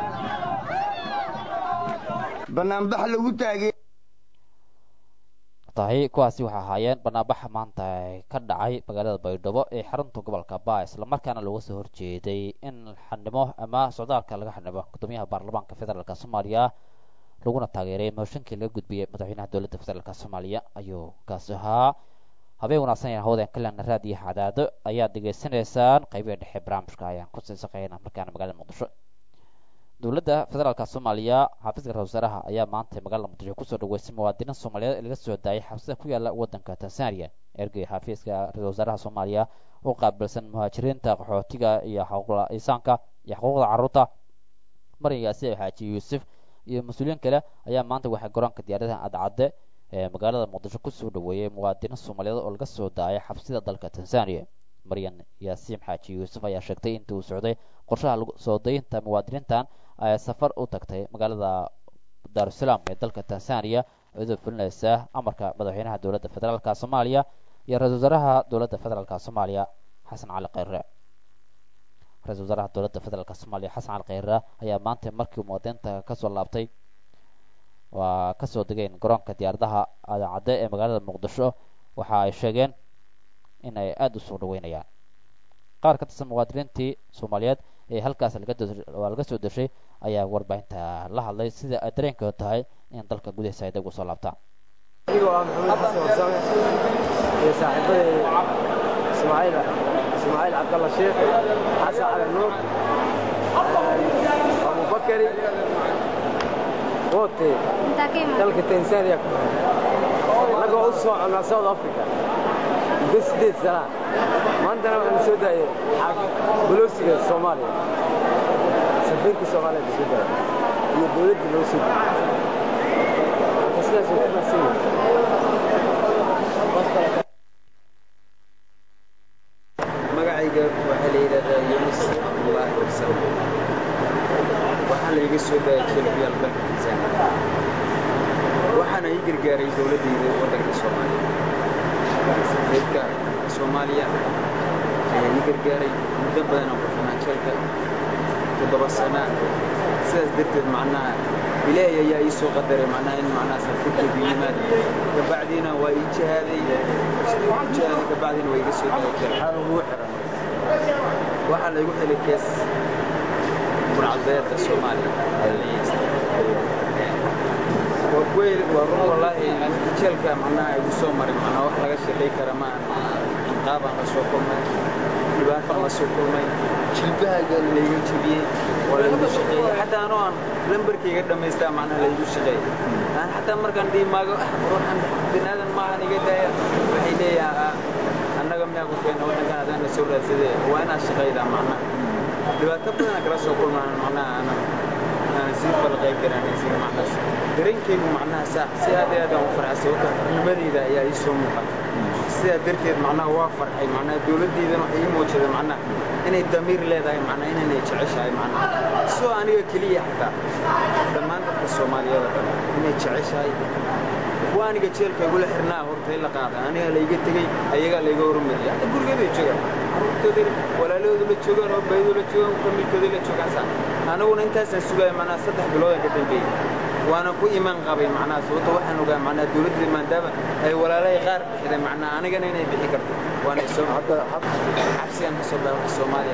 banaanbax lagu taagay tahay kuwaasi waxay ahaayeen banaanbaxa maanta ka dhacay magaalada baydhabo ee xarunta gobolka baa islamarkaana looga soo horjeeday in xanimo ama socdaalka laga xanimo gudoomiyaha baarlamaanka federaalk soomaaliya laguna taageeray mooshinkii laga gudbiyey madaxweynaha dowladda federaalk soomaaliya ayuu kaasi ahaa habeen wanaagsan ee hawdeen kalena raadiyo cadaado ayaad degeysanaysaan qaybihi dhexe barnaamijka ayaan ku sii saqeynaa markaana magaalada muqdisho dowladda federaalk soomaaliya xafiiska ra-isul wasaaraha ayaa maanta magaalada muqdisho kusoo dhaweysay muwaadiniin soomaaliyeed ee laga soo daayay xabsida ku yaala wadanka tanzania ergey xafiiska ra-isul wasaaraha soomaaliya oo qaabilsan muhaajiriinta qaxootiga iyo xuquuqda insaanka iyo xuquuqda carruurta marin yaasiin xaaji yuusuf iyo mas-uuliyiin kale ayaa maanta waxay garoonka diyaaradaha cadcadde ee magaalada muqdisho kusoo dhaweeyey muwaadiniin soomaaliyeed oo laga soo daayay xabsida dalka tanzania maryan yaasiin xaaji yuusuf ayaa sheegtay intii uu socday qorshaha soo dayinta muwaadiniintan ay safar u tagtay magaalada daarusalaam ee dalka tanzania iyadoo fulinaysa amarka madaxweynaha dowladda federaalk soomaaliya iyo ra-isul wasaaraha dowladda federaalk soomaaliya xasan cali kheyre ra-isul wasaaraha dowladda federaalk soomaaliya xasan cali kheyre ayaa maanta markii muwaadiniinta kasoo laabtay waa kasoo degeen garoonka diyaaradaha cadcadde ee magaalada muqdisho waxa ay sheegeen in ay aada u soo dhaweynayaan qaar ka tirsan muwaadiniintii soomaaliyeed ee halkaas waa laga soo deshay ayaa warbaahinta la hadlay sida ay dareenkooda tahay in dalka gudihiisa ay deg u soo laabtaan anigoo ah maxamed xasan warsame iyo saaxiibaday ismaaciil ismaaciil cabdalla sheekh xasan cali nuur abubakari wote dalka tanzania annagoo u soconnaa south africa muddo sideed sana maantana waxaanu soo daayay bolosiga soomaaliya safiirka soomaaliya ka soo daayay iyo dowladda loo soo daayay marka sidaas way ku mahadsan yihiin magacayga waxaa la yidhahdaa yunis abdullaahi warsan waxaa layga soo daayay jelbiyaal dalka tanzania waxaana ii gargaaray dowladdayda waddanka soomaaliya safiirka soomaaliya ayaa ii gargaaray muddo badan aan ku xunaa jeelka toddoba sana sidaas darteed macnaha ilaahay ayaa ii soo qadaray macnaha in macnaha safiirkaygu yimaad kabacdiina waa ii jihaaday jihaaday kabacdiina waa iga soo daayay jeel ugu xiran waxaa laygu xilay kees burcadbeedka soomaaliya waa kuweyl waa run wallaahi jeelka macnaha igu soo maray macnaha wax laga shaqay kara ma aan qaabaan la soo kulmay dhibaataan la soo kulmay jilbahaaga layga jebiyey waa laygu shaqeeyey xataa anoo aan lambarkayga dhammaystaa macnaha laygu shaqeeyey aan xataa markaan dhiimaago ruuxan binaadan maahan iga daaya waxay leeyaha annaga miyaa ku keena waddankan adaana soo raadsadee waa inaad shaqaydaa macnaha dhibaato badanaa kala soo kulmaan macnaha aanan aan sii falqay garanaysin macnahaas dareenkaygu macnaha saa si aad iyo aad aan u farxay sababta xurnimadayda ayaa ii soo muuqata sidaa darteed macnaha waa farxay macnaha dowladdeydana waxay ii muujisay macnaha inay damiir leedahay macnaha inaynay jeceshahay macnaha soo aniga keliya xataa dhammaan dadka soomaaliyeed oo dhan inay jeceshahay waa aniga jeelka igula xirnaa horta in la qaada aniga layga tegey ayagaa layga hormariyay hadda gurigeeday joogaan carruurtooday walaalahooda la joogaan oo baydoo la joogaan familkooday la joogaan saa aniguna intaasaan sugaya macnaha saddex biloodan ka dambeeyey waana ku imaan qabay macnaha sababta waxaan ogaa macnaha dowladda maadaama ay walaalahay qaar bixideen macnaha anigana inay bixi karto waana soo xabsigan ka soo baxa soomaaliya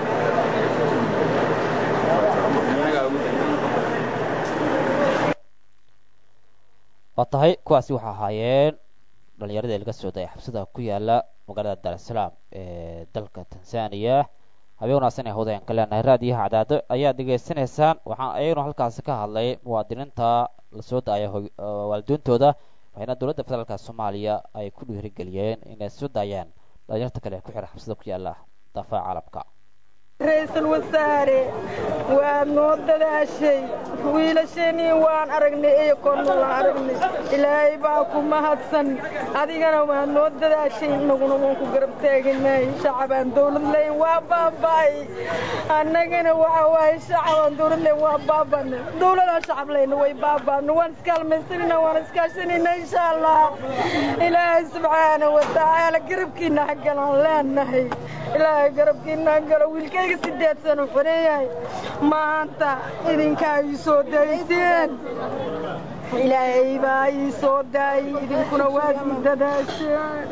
annagaa ugu dambeeyey waa tahay kuwaasi waxaa ahaayeen dhallinyaradii laga soo dayay xabsida ku yaala magaalada daarusalaam ee dalka tanzania habeen wanaagsan ee hawdayan ka leenahay raadiyaha cadaado ayaad degeysanaysaan waxaan ayagnu halkaasi ka hadlay muwaadiniinta lasoo daaya waalidiintooda waxayna dowladda federaalka soomaaliya ay ku dhiirigeliyeen inay soo daayaan dhalinyarta kale ku xiran xabsida ku yaala daafaha caalamka ra-iisul wasaare waad noo dadaashay wiilasheenii waan aragnay iyo korna waan aragnay ilaahay baa ku mahadsan adigana waad noo dadaashay innaguna waan ku garab taaganay shacabaan dawlad leyn waa baaba'ay annagana waxa waaye shacabaan dawlad leyn waa baaba'na dawladaan shacab leyna way baaba'na waan iskaalmaysanina waan iskaashanayna insha allah ilaahay subxaana wa tacaala garabkiina hagalaan leenahay ilaahay garabkiina hagalo wiilkayga sideed sano xoreeyahay maanta idinkaa ii soo dayseen ilaahay baa ii soo daayay idinkuna waad i dadaasheen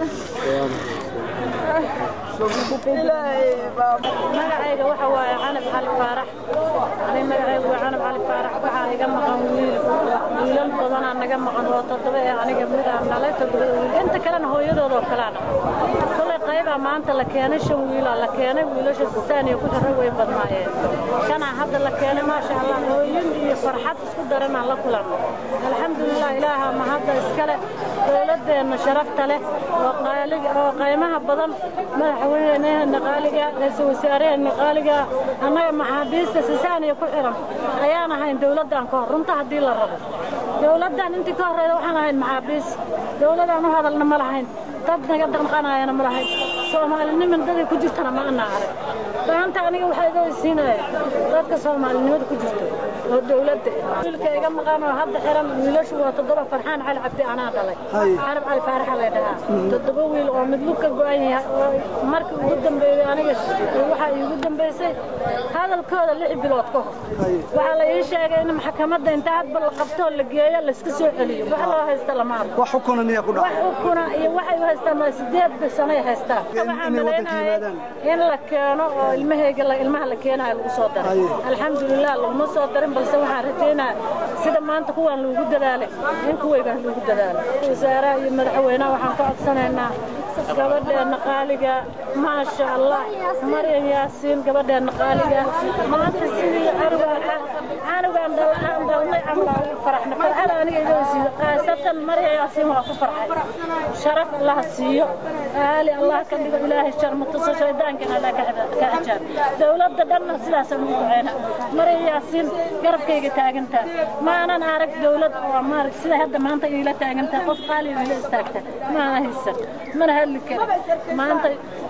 magacayga waxa waaye canab cali faarax ani magacaygu waa canab cali faarax waxaa iga maqan wiil wiilal badanaa naga maqan oo toddoba ee aniga mid aan dhalay toddobada wiil inta kalena hooyadoodoo kaleana kolay qaybaa maanta la keenay shan wiilaa la keenay wiilasha saaniya ku xirra way badnaayeen shanaa hadda la keenay maasha allah hooyin iyo farxad isku daranaan la kulanno alxamdulilah ilaaha ma hadda iskale dowladeenna sharafta leh oo qaaliga oo qaymaha badan madaxweyneheena qaaliga ra-iisul wasaaraheena qaaliga annaga maxaabiista sisaaniya ku xiran ayaan ahayn dowladdan ka hor runta haddii la rabo dowladdan intii ka horreyda waxaan ahayn maxaabiis dowladaan u hadalna ma lahayn dad naga danqanayana ma lahayn soomaaliniman daday ku jirtana ma ana arag maanta aniga waxaa iga weysiinaya dadka soomaalinimada ku jirto oo dowladda wiilka iga maqan oo hadda xiran wiilashu waa toddoba farxaan cali cabdi anaa dhalay carab cali faaraxa lay dhahaa toddoba wiil oo mid lug ka go-an yahay oo markii ugu dambeeyey aniga waxaa iigu dambeysay hadalkooda lix bilood ka hor waxaa la ii sheegay in maxkamadda inta hadba la qabtoo la geeyo layska soo celiyo wax loo haysta lama arko wax xukuna miyaa ku wax xukuna iyo waxay u haystaan waa sideed sanoy haystaan waxaa malaynaya in la keeno oo ilmahayga ilmaha la keenayo lagu soo daray alxamdulilah laguma soo darin balse waxaan rajaynaya sida maanta kuwaan loogu dadaalay in kuwaygaan loogu dadaalay wasaaraha iyo madaxweynaha waxaan ka codsanaynaa gabadheenna qaaliga maasha allah maryan yaasiin gabadheenna qaaliga maanta sidii canugaan canugaan dhalaan dhalnay camal ugu faraxna farxada aniga iga weysiiyo qaasatan maryan yaasiin waa ku farxay sharaf allah siiyo aali allah ka dhigo ilaahay sharmatuso shaydaankana allah ka xijaab dowladda dhanna sidaasaan ugu duceyna maryan yaasiin garabkayga taagantaa maanan arag dowlad oo maarag sida hadda maanta iila taagantaa qof qaaliga ila istaagta maana haysan mana hadli karin maanta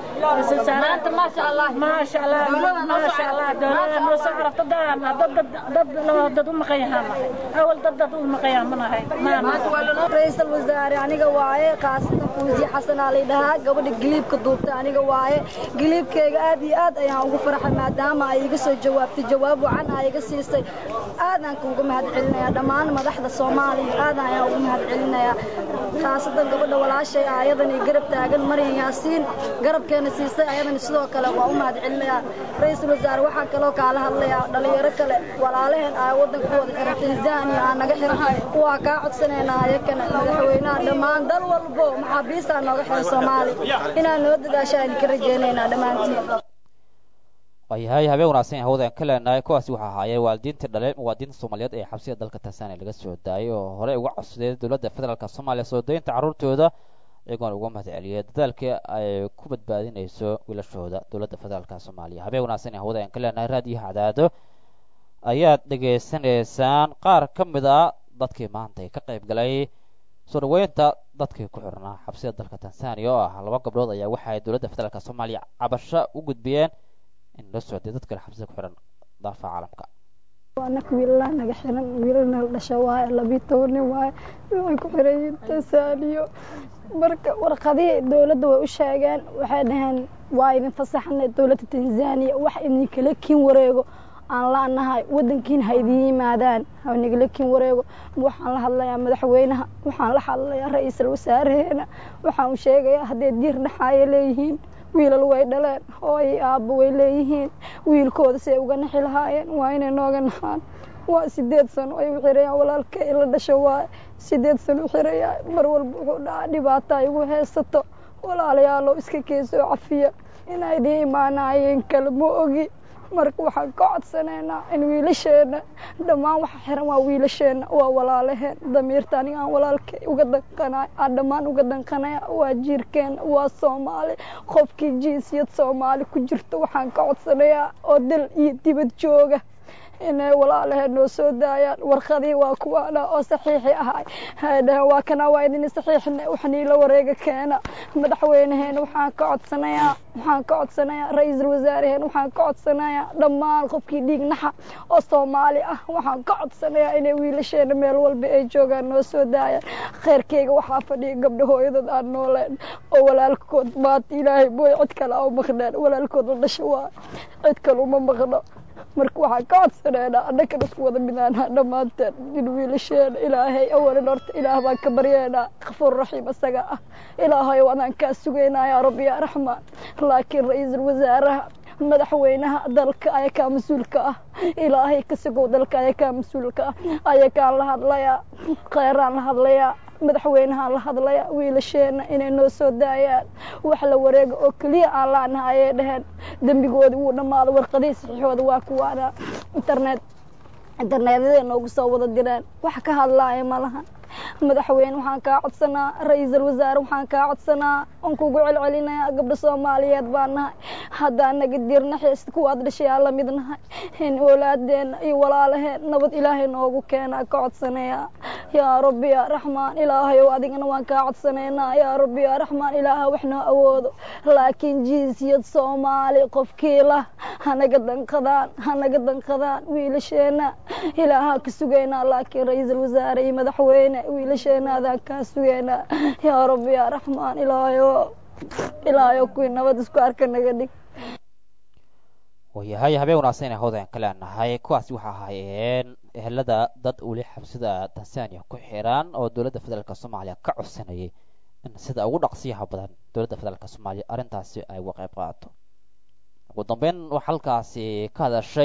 maanta maasha allah maasha allah maasha allah dowladda noo soo carafta daan dad dad dad dad u maqan yahaan nahay awal dad dad u maqan yahaan ma nahay ra-iisul wasaare aniga waaye qaasida fuusi xasan aa lay dhahaa gabadha giliibka duubta aniga waaye giliibkayga aad iyo aad ayaan ugu farxay maadaama ay iga soo jawaabtay jawaab wacan aa iga siisay aadaan kuuga mahad celinayaa dhammaan madaxda soomaaliya aadan ayaan ugu mahad celinayaa khaasatan gabadha walaashay ah ayadan iyo garab taagan maryan yaasiin garabkeena siisay ayadan sidoo kale waa u mahad celinayaa ra-iisul wasaare waxaan kaloo kaala hadlayaa dhalinyaro kale walaalaheen aa waddanka wada xiran tanzania aa naga xiran waa kaa codsanaynaa ayakana madaxweynaha dhammaan dal walbo maxaabiistaa nooga xiran soomaali inaan noo dadaashaa idinka rajaynaynaa dhammaantiin waayahay habeen wanaagsan hawada ka leenahay kuwaasi waxaa ahaayeen waalidiintii dhaleen muwaadiniinta soomaaliyeed ee xabsida dalka tanzania laga soo daayay oo horey uga codsadeen dowladda federaalk soomaaliya soo daynta carruurtooda iyagoona uga mahad celiyay dadaalkii ay ku badbaadinayso wiilashooda dowladda federaalk soomaaliya habeen wanaagsan hawada ka leenahay raadiyaha cadaado ayaad dhegaysanaysaan qaar ka mid a dadkii maanta ka qayb galay soo dhaweynta dadkii ku xirnaa xabsida dalka tanzania oo ah laba gabdhood ayaa waxa ay dowladda federaalk soomaaliya cabasho u gudbiyeen in la socday dad kale xabsida ku xiran daafa caalamka wanak wiilalaa naga xiran wiilalna la dhasha waaye labiyo toban nin waaye waxay ku xiran yihiin tansaaniyo marka warqadihii dowladda way u sheegeen waxay dhaheen waa idin fasaxnay dowladda tanzania wax idinkala kiin wareego aan la-nahay wadankiin ha idiin yimaadaan ha nagala kiin wareego waxaan la hadlayaa madaxweynaha waxaan la hadlayaa ra-iisul wasaareheena waxaan u sheegayaa hadday diir dhaxaayo leeyihiin wiilal way dhaleen hooyo aabbo way leeyihiin wiilkooda say uga naxi lahaayeen waa inay nooga naxaan waa sideed sano ay u xirayaan walaalkay la dhasho waa sideed sano u xirayaa mar walba wuxuu dhaca dhibaata ay ugu haysato walaalayaalow iska keesoo cafiya inay idiin imaanaayeen kale ma ogi marka waxaan ka codsanaynaa in wiilasheena dhammaan waxa xiran waa wiilasheena waa walaalaheen damiirta aniga aan walaalkay uga danqanay aan dhammaan uga danqanaya waa jiirkeena waa soomaali qofkii jinsiyad soomaali ku jirto waxaan ka codsanayaa oo dal iyo dibad jooga inay walaalaheen noo soo daayaan warqadii waa kuwaana oo saxiixi ahay hay dhaheen waa kana waa idin saxiixna waxniila wareega keena madaxweynaheena waxaan ka codsanayaa waxaan ka codsanayaa ra-iisul wasaareheen waxaan ka codsanayaa dhammaan qofkii dhiig naxa oo soomaali ah waxaan ka codsanayaa inay wiilasheena meel walba ay joogaan noo soo daayaan kheyrkeyga waxaa fadhiya gabdha hooyadood aan nooleen oo walaalkood maanta ilaahay booy cid kale a maqneen walaalkood la dhasho waa cid kale uma maqno marka waxaan ka codsaneynaa annagana isku wada midaanaa dhammaanteen in wiilasheena ilaahay awalin horta ilaah baan ka baryeynaa kafuur raxiim isaga ah ilaahayow adaan kaa sugaynaa yaa rabbi yaa raxmaan laakiin ra-iisul wasaaraha madaxweynaha dalka ayakaa mas-uulka ah ilaahay ka sugow dalka ayakaa mas-uulka ah ayakaan la hadlayaa kheeraan la hadlayaa madaxweynahaan la hadlaya wiilasheena inay noo soo daayaan wax la wareega oo keliya aan laanaha ayay dhaheen dembigoodi wuu dhammaado warqadihii saxiixooda waa kuwaana internet internetyada noogu soo wada direen wax ka hadlaaya ma lahan madaxweyne waxaan kaa codsanaa ra-iisul wasaare waxaan kaa codsanaa oon kugu celcelinayaa gabdho soomaaliyeed baan nahay haddaan naga dirna xiis kuwaad dhashayaa la mid nahay in oolaadeena iyo walaalaheen nabad ilaahay noogu keenaa ka codsanayaa yaa rabbi yaa raxmaan ilaahayow adigana waan kaa codsanaynaa yaa rabbi yaa raxmaan ilaaha wax noo awoodo laakiin jinsiyad soomaali qofkii lah hanaga danqadaan hanaga danqadaan wiilasheena ilaahaa ka sugaynaa laakiin ra-iisul wasaare iyo madaxweyne wiilasheena adaan kaa sugaynaa yaa rabbi yaa raxmaan ilaahayo ilaahayo kuwii nabad isku arka naga dhig waayahay habeen wanaagsan inay hawdan ka leenahay kuwaasi waxa ahaayeen ehelada dad weli xabsida tanzania ku xiran oo dowladda federaalk soomaaliya ka codsanayay in sida ugu dhaqsiyaha badan dowladda federaalk soomaaliya arrintaasi ay uga qayb qaadato ugu dambeyn waxaa halkaasi ka hadashay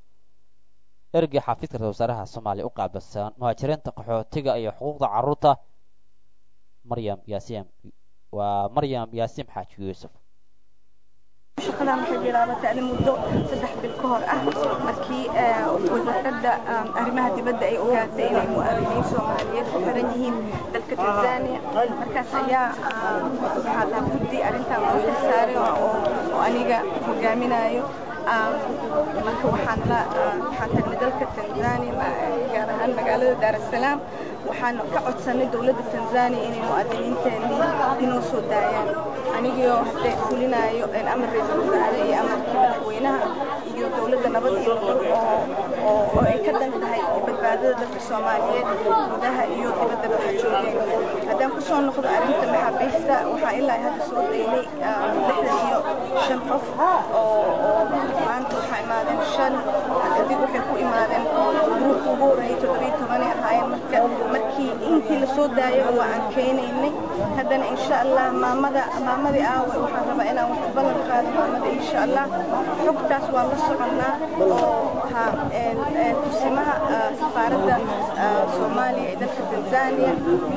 ergey xafiiska ra-isul wasaaraha soomaaliya u qaabilsan muhaajiriinta qaxootiga iyo xuquuqda carruurta maryam yaasiim waa maryam yaasiim xaaji yuusuf shaqadan waxay bilaabatay ani muddo saddex bil ka hor ah markii wasaaradda arrimaha dibadda ay ogaatay inay mu'aaminiin soomaaliyeed ku xiran yihiin dalka tanzania markaas ayaa waxaa lahaa guddi arrintan loo xilsaaray oo aniga hogaaminayo marka waxaan la waxaan tagnay dalka tanzania gaar ahaan magaalada daar es salaam waxaan ka codsanay dowladda tanzania inay mu'aadiniinteenii inoo soo daayaan anigoo hadde fulinayo amar ra-iisul wasaare iyo amarkii madaxweynaha iyo dowladda nabad iyo nolol oo oo oo ay ka dan tahay badbaadada dadka soomaaliyeed gudaha iyo dibadda waxa joogeen haddaan kusoo noqdo arrinta maxaabiista waxaa ilaa hadda soo daynay lixdan iyo shan qof oo oo maanta waxaa imaadeen shan kadib waxay ku imaadeen gruupka ugu horreeyay toddobiyo tobanay ahaayeen marka markii intii lasoo daayay waa aan keenaynay haddana insha allah maamada maamadii aawe waxaan rabaa inaan wax ballan qaado maamada insha allah xogtaas waa la soconnaa oo ha kusimaha safaaradda soomaaliya ee dalka tanzania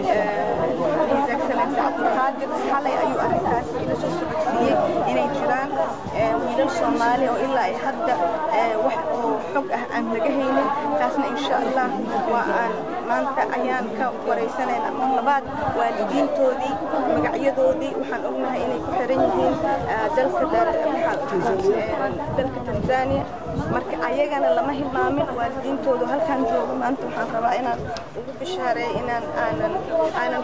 his excellence cabdulqaadir xalay ayuu arrintaas ila soo socodsiiyey inay jiraan wiilal soomaali oo ilaa ay hadda wax oo xog ah aan laga haynin taasna insha allah waa aan maanta ayaan ka waraysanayna mar labaad waalidiintoodii magacyadoodii waxaan ognahay inay ku xiran yihiin dalka dalka tanzania marka ayagana lama hilmaamin waalidiintoodu halkaan joogo maanta waxaan rabaa inaan ugu bishaareeyo inaan aanan aanan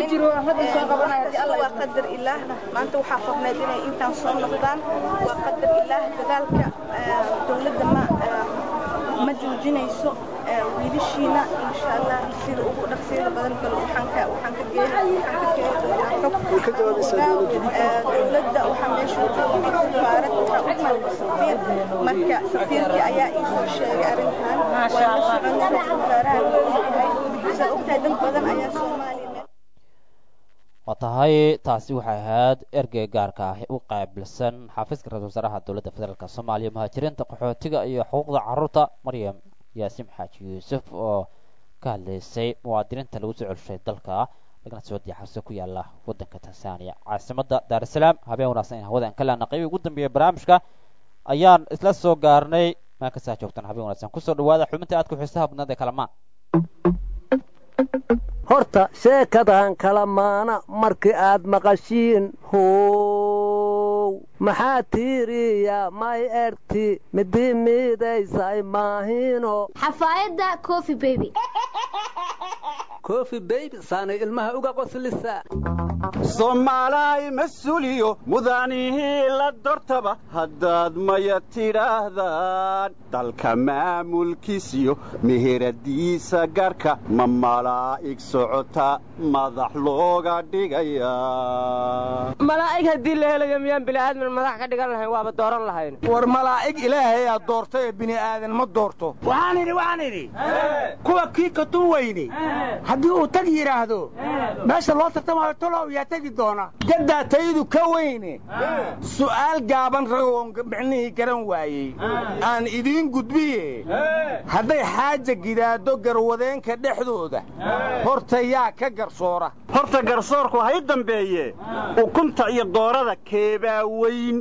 waa qadar ilaah maanta waxaa qorneed inay intaan soo noqdaan waa qadar ilaah dagaalka dowladda ma ma joojinayso wiilashiina insha allah sida ugu dhaqsiyada badan bal waxaan ka waxaan ka geeli waxaan ka geeli doonaa dowladda waxaa meesha u joogay safaarad waxaa u imaada safiir marka safiirkii ayaa ii soo sheegay arrintan waa la soconay ra-iisul wasaaraha leeyahay saa ogtahay dad badan ayaa soomaaliya waa tahay taasi waxay ahayd ergey gaarka ah u qaabilsan xafiiska ra-isul wasaaraha dowladda federaalk soomaaliya muhaajiriinta qaxootiga iyo xuquuqda carruurta maryam yaasiim xaaji yuusuf oo ka hadlaysay muwaadiniinta lagu soo celshay dalka lagana soo diyaxarso ku yaala waddanka tanzania caasimadda daar es salaam habeen wanaagsan in hawada aan ka laana qaybi ugu dambeeya barnaamijka ayaan isla soo gaarnay maa kasaa joogtaan habeen wanaagsan kusoo dhawaada xubinta aadka xiisaha badnaad ee kalamaan horta sheekadan kala maana markii aad maqashiin how maxaa tiiriya may erti midii miidaysay maahino xafaayadda coffee baby kofi beybi saanay ilmaha uga qoslisa soomaalay mas-uuliyo mudanihii la dortaba haddaad maya tidhaahdaan dalka maamulkiisiyo meheradiisa gaarka ma malaa'ig socota madax looga dhigaya malaa'ig haddii la helayo miyaan bini'aadmin madax ka dhigan lahayn waaba dooran lahayn war malaa'ig ilaahay aad doortay ee bini'aadan ma doorto waxaan idhi waxaan idhi kuwa kii katun weyne haddii uu tag yidhaahdo meesha loo tartamayo tolow yaa tegi doona gaddaa taydu ka weyne su'aal gaaban ragoon micnihii garan waayey aan idiin gudbiye hadday xaaja gidaado garwadeenka dhexdooda horta yaa ka garsoora horta garsoorku hay dambeeye ukunta iyo doorada keebaa weyn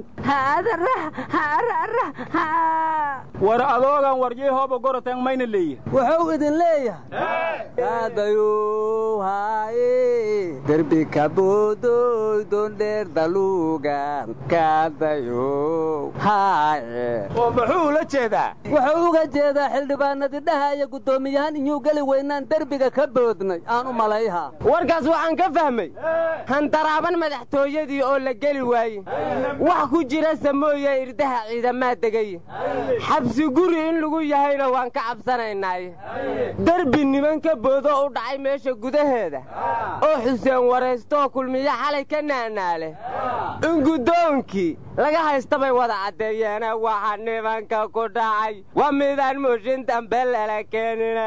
war adoogan warjay hooba gorotan mayna leeyahay wuxuu idin leeyahay kaadayow haaye derbi kaboodoy dondheer daluugan kaadayow haaye oo muxuu ula jeedaa wuxuu uga jeedaa xildhibaanadii dhahaya guddoomiyahan inyuu geli weynaan derbiga ka boodnay aan u malayha warkaas waxaan ka fahmay handaraaban madaxtooyadii oo la geli waaye wax ku jira samooye irdaha ciidamaa degay xabsi guri in lagu yahayna waan ka cabsanaynaaye derbi niman ka boodo u dhacay meesha gudaheeda oo xuseen waraystooo kulmiyo xalay ka naanaale in guddoonkii laga haysta bay wada caddeeyeene waxa nimanka ku dhacay waa midaan mooshin dambe lala keenina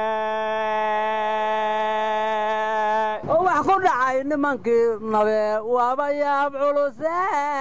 oo wax ku dhacay nimankii nabe waaba yaab culuse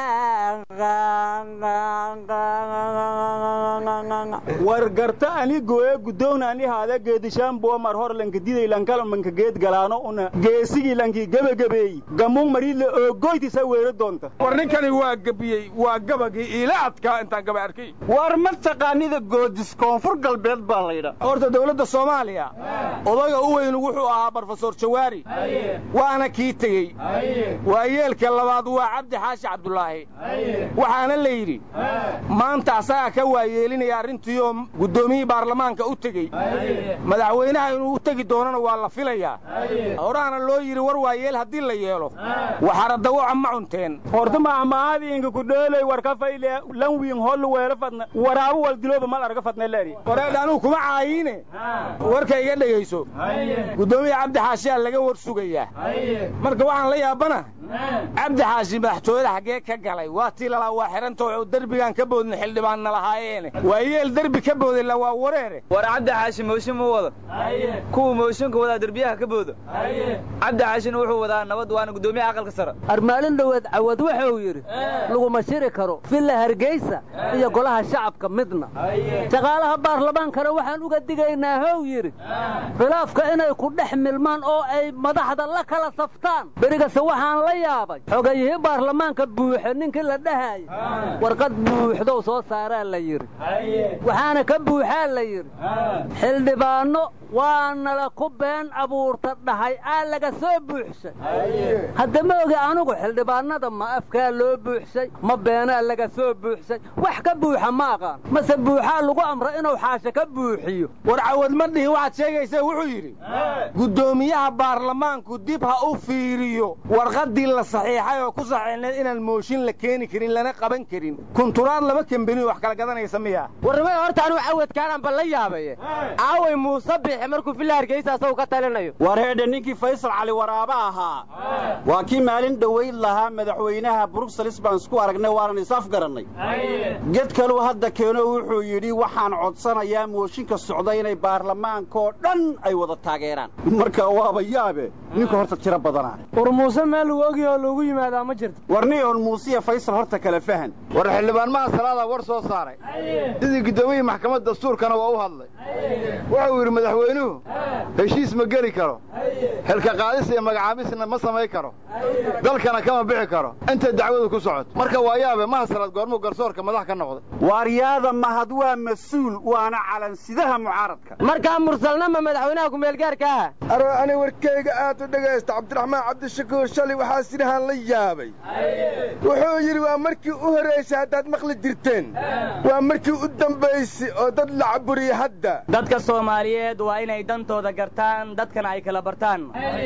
war garta ani gooye guddoon ani haada geedishaanbuwa mar hor lanka diday lankala manka geed galaano una geesigii lankii gebagabeey gamuun mariidle oo goytisa weero doonta war ninkani waa gebiyey waa gabagii iila adkaa intaan gaba arkay war ma taqaanida goodis koonfur galbeed baa laydha horta dawladda soomaaliya odayga u weynu wuxuu ahaa brofesor jawaari waana kii tegey waa yeelka labaad waa cabdi xaashi cabdulaahi waxaana la yidhi maanta asagaa ka waayeelinaya arrintiioo guddoomiyihii baarlamaanka u tegey madaxweynaha inuu u tegi doonana waa la filayaa horaana loo yidhi war waayeel haddii la yeelo waxaradawaca ma cunteen horta mahmaadiinka ku dheelay warka fayle lanwiin hollu weelo fadna waraabu wal dilooba mal arga fadna leeri wareedh anuu kuma caayiine warka iga dhegayso guddoomiya cabdi xaashiyaa laga war sugayaa marka waxaan la yaabana cabdi xaashi madaxtooyada xaggee ka galay waa tii lalaa waa xidhanta oo derbigaan ka boodna xildhibaanna lahaayeene waa yeel derbi ka booday la waa wareere war cabdi xaashi mooshin muu wada kuwa mooshinka wadaa derbiyaha ka booda cabdi xaashina wuxuu wadaa nabad waana guddoomiyaha aqalka sare armaalin dhoweed cawad wuxuu yidhi laguma shiri karo villa hargeysa iyo golaha shacabka midna shaqaalaha baarlamaankana waxaan uga digaynaa how yidhi khilaafka inay ku dhex milmaan oo ay madaxda la kala saftaan berigase waxaan la yaabay xogayihii baarlamaanka buuxe ninkii la dhahayay warqad buuxdow soo saaraa la yidhi waxaana ka buuxaa la yidhi xildhibaanno waanala ku been abuurta dhahay aa laga soo buuxshay hadda ma ogi anugu xildhibaanada ma afkaa loo buuxshay ma beenaa laga soo buuxshay wax ka buuxa ma aqaan mase buuxaa lagu amra inuu xaashe ka buuxiyo war cawad ma dhihi waxaad sheegaysa wuxuu yidhi guddoomiyaha baarlamaanku dib ha u fiiriyo warqaddii la saxiixay oo ku saxiixneed inaan mooshin la keeni karin lana qaban karin kunturaad laba kambeni wax kala gadanaysa miya warnimada horta anuu cawadkaananba la yaabaye aaway muuse bixi markuu villa hargeysa asagu ka talinayo war heedhe ninkii faysal cali waraaba ahaa waa kii maalin dhowayd lahaa madaxweynaha bruxelles baan isku aragnay waanan is-af garannay ged kaluu hadda keeno wuxuu yidhi waxaan codsanayaa mooshinka socda inay baarlamaankoo dhan ay wada taageeraan marka waaba yaabe ninka horta tiro badanaa war muuse meel lagu ogi oo loogu yimaadaa ma jirto warni oon muusiya faysal horta kale fahan war xildhibaanmaha salaadaa war soo saaray sidii guddoomiyihii maxkamadda dastuurkana waa u hadlay wuxuu yidhi madaxweynuhu heshiis ma geli karo xilka qaadis iyo magacaabisna ma samay karo dalkana kama bixi karo intay dacwadu ku socoto marka waa yaabe mahasalaad goormuu garsoorka madax ka noqday waaryaada mahad waa mas-uul waana calansidaha mucaaradka markaa mursalnama madaxweynaha kumeelgaarka ah aro ani warkayga aad u dhegaysta cabdiraxmaan cabdishakuur shalay waxaa sidhahaan la yaabay wuxuu yidhi waa markii u horraysay haddaad maqli jirteen waa markii u dambaysay oo dad la caburiye hadda dadka soomaaliyeed waa inay dantooda gartaan dadkana ay kala bartaan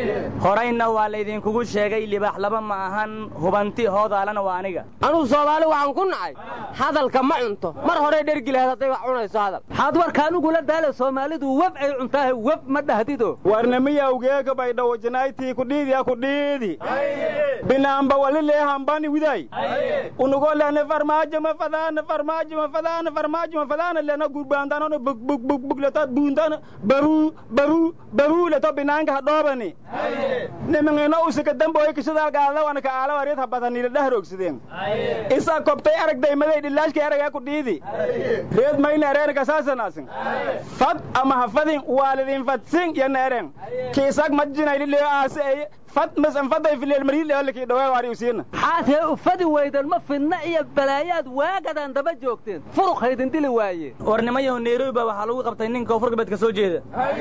horayna waa laydinkugu sheegay libaax laba ma ahan hubanti hoodaalana waa aniga anuu soomaali waxaan ku nacay hadalka ma cunto mar horey dhergi lahayd hadday wax cunayso hadal maxaad warka anigula daala soomaalidu web ay cuntaahe web ma dhahdido warnamiyawgeega baydhawojanaaytii kudhiidiya kudhiidi binaamba walileehambani widay unugolene farmaajo ma fadaana farmaajo ma fadaana farmaajo ma fadaana lena gurbaandanono bugbugbugleta buundana baruu baruu baruu leto binaanka hadhoobani nimingino usika damboy kishadaalgaalawana ka aalawareed habadanila dhahrogsideen isa kobtay aragdaymaday dhilaashkay aragaa kudhiidi reed mayna ereen kasaasanaasin fad ama hafadin waalidin fadsin yana eren kiisak majinaylileo aase eye fad masan faday fileel mariileolakii dhawaa waari usiina xaatee ufadi weydan ma fidna iyo balaayaad waagadan daba joogteen furuq haydin dili waaye warnimayahu nairobi baa waxaa lagu qabtay nin koonfur galbeed ka soo jeeda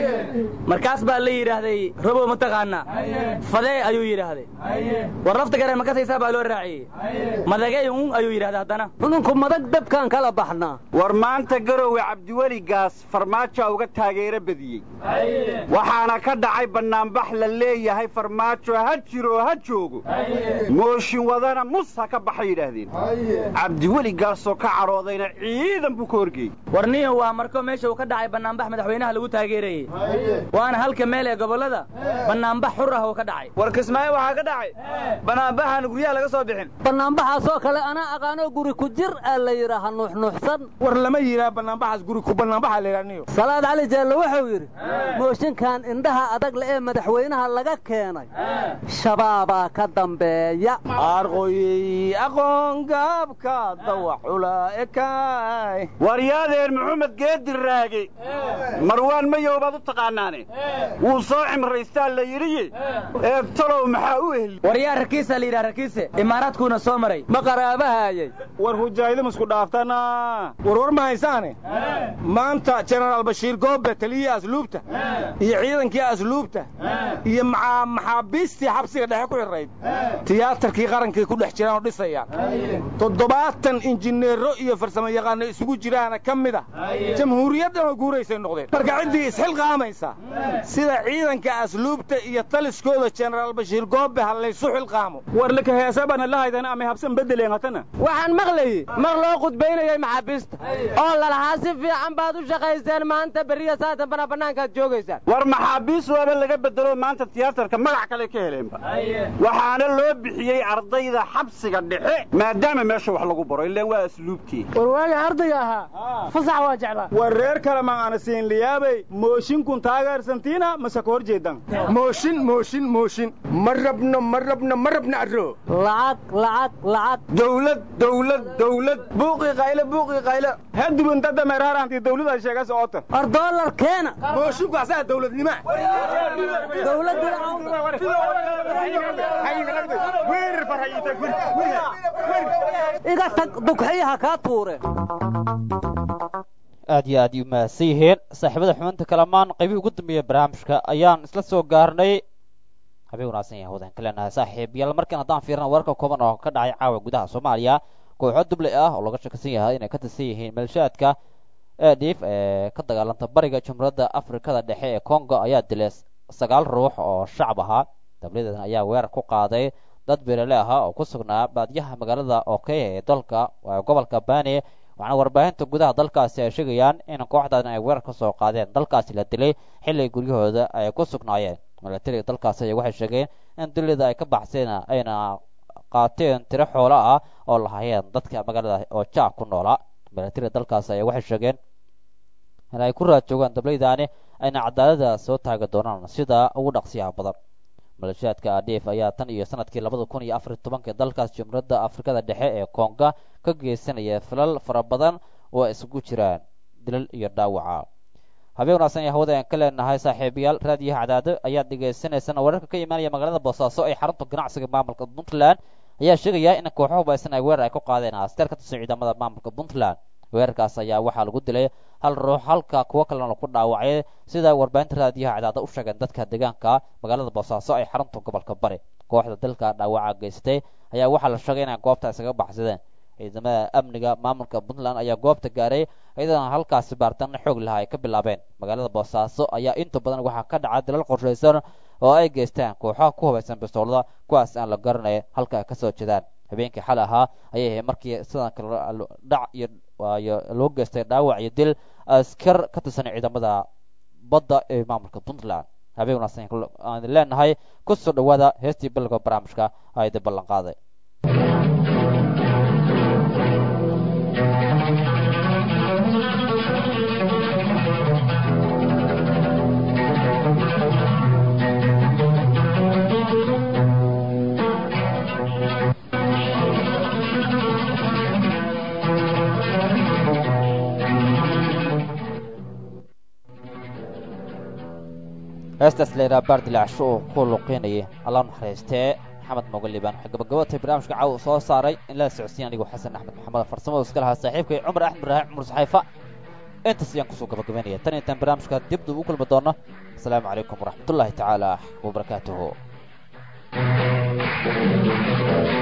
markaas baa la yidhaahday robow mataqaanaa fadee ayuu yidhaahday war lafta garee makasaysaa baa loo raaciyey madagey un ayuu yidhahday haddana xudunku madag dabkaan kala baxnaa war maanta garowe cabdiweli gaas farmaajoa uga taageero badiyey waxaana ka dhacay bannaanbax la leeyahay farmaajo ha jiro ha joogo mooshin wadana mus ha ka baxa yidhaahdeen cabdiweli gaasoo ka cadhoodayna ciidan buu ka horgeeyey warniyo waa marko meesha uu ka dhacay bannaanbax madaxweynaha lagu taageerayey waana halka meel ee gobollada bannaanbax xur ah uu ka dhacay war kismaayo waxaa ka dhacay bannaanbaxaan guryaha laga soo bixin bannaanbaxaasoo kale anaa aqaanoo guri ku jir aa la yidhaaha nuuxnuuxsan war lama yidhaha bannaanbaxaas guri ku bannaanbaxa la yidhahniyo salaad cali jaalle wuxuu yidhi mooshinkan indhaha adag le ee madaxweynaha laga keenay shabaabaa ka dambeeya arqoyey aqoon gaabka dawacula ekaay waryaadeen maxamed geedi raage marwaan mayow baad u taqaanaane wuu soo cimraystaa la yidhiye ee talow maxaa u ehli waryaa rakiisa la yidhaha rakiise imaaraadkuuna soo maray ma qaraabahaayay war hujaaydam isku dhaaftana war war ma haysaane maanta jenaraal bashiir goobe taliyihii asluubta iyo ciidankii asluubta iyo maxaabiistii xabsiga dhexe ku xirrayd tiyaatarkii qarankay ku dhex jiraan oo dhisayaan toddobaatan injineero iyo farsamo yaqaano isugu jiraana ka mid ah jamhuuriyaddan oo guuraysay noqdeen marka ciddii isxilqaamaysa sida ciidanka asluubta iyo taliskooda jenaraal bashiir goobe ha laysu xilqaamo war laka heesabana la haydan ama habsan bedeleen hatana waxaan maqlayey mar loo qudbaynayay maxaabiista oo lalahaa si fiican baad u shaqayseen maanta berriya saatan bana bannaankaad joogaysaan war maxaabiis waaba laga bedelo maanta tiyaatarka magac kale ka heleenba waxaana loo bixiyey ardayda xabsiga dhexe maadaama meesha wax lagu baro ilaan waa asluubtii war waaga ardayga ahaa fasax waa jeclaa war reer kale ma aana siin liyaabay mooshinkun taageersantiina mase ka hor jeedan mooshin mooshin mooshin ma rabno ma rabno ma rabno arro lacag lacag lacag dawlad dawlad dawlad buuqii qayle buuqii qayle hadubunta dameeraharantii dawlada sheegas oota war doolar keena moosinku asaa dawladnima iga tag dugxiyaha kaa tuure aad iyo aad u mahadsan yihiin saaxiibada xubinta kalamaan qaybihii ugu dambeeya barnaamijka ayaan isla soo gaarnay habeen wanaagsan yahay wadaan ka leenahay saaxiib yaal markan haddaan fiirna wararka kooban oo ka dhacay caawa gudaha soomaaliya kooxo duble ah oo laga shakisan yahay inay ka tirsan yihiin maleeshaadka eedhiif ee ka dagaalanta bariga jumhuuriyadda afrikada dhexe ee congo ayaa dilay sagaal ruux oo shacab ahaa dabladeedan ayaa weerar ku qaaday dad beerale ahaa oo ku sugnaa baadiyaha magaalada okey ee dalka gobolka bani waxaana warbaahinta gudaha dalkaasi ay sheegayaan in kooxdan ay weerar ka soo qaadeen dalkaasi la dilay xilli guryahooda ay ku sugnaayeen milatariga dalkaasi ayaa waxay sheegeen in dilida ay ka baxseen ayna qaateen tiro xoolo ah oo lahaayeen dadka magaalada oo jaak ku noolaa milatariga dalkaasi ayaa waxay sheegeen in ay ku raad joogaan dablaydaani ayna cadaalada soo taagi doonaan sida ugu dhaqsiyaha badan maleeshiyaadka adif ayaa tan iyo sanadkii labada kun iyo afariy tobankii dalkaas jumhuuriyadda afrikada dhexe ee konga ka geysanaya filal fara badan oo ay isugu jiraan dilal iyo dhaawaca habeen wanaagsan iyo hawada aan ka leenahay saaxiibayaal raadiyaha cadaado ayaad dhegaysanaysaan wararka ka imaanaya magaalada boosaaso ee xarunta ganacsiga maamulka puntland ayaa sheegaya in kooxo hubaysan ay weerar ay ku qaadeen askar ka tirsan ciidamada maamulka puntland weerarkaas ayaa waxaa lagu dilay hal ruux halka kuwo kalena lagu dhaawacay sida warbaahinta raadiyaha cadaada u sheegeen dadka deegaanka magaalada boosaaso ee xarunta gobolka bari kooxda dalka dhaawaca geystay ayaa waxaa la sheegay inay goobta isaga baxsadeen ciidamada amniga maamulka puntland ayaa goobta gaaray iyadana halkaasi baaritaano xoog laha ay ka bilaabeen magaalada boosaaso ayaa inta badan waxaa ka dhaca dalal qorshaysan oo ay geystaan kooxaha ku hubaysan bistoolada kuwaas aan la garanaya halka ay kasoo jeedaan habeenkii xal ahaa ayay ahayd markii sidan kale dhac iyo waayo loo geystay dhaawac iyo dil askar ka tirsan ciidamada badda ee maamulka puntland habeen wanaagsan aan idin leenahay ku soo dhawaada heestii bilowga barnaamijka aa idin ballan qaaday heestaas layidhaha baardilaacsho oo ku luqeynayay allah naxariistee maxamed mogalibaan waxay gabagabatay barnaamijka caawa soo saaray in la socodsiin anigoo xasan axmed maxamed farsamada iska lahaa saaxiibkay cumar axmed ibraahim cumar saxayfa intaas ayaan kusoo gabagabaynaya tan intaan barnaamijka dibdu ugu kulmi doono asalaamu calaykum waraxmatullaahi tacaala wabarakaatuhu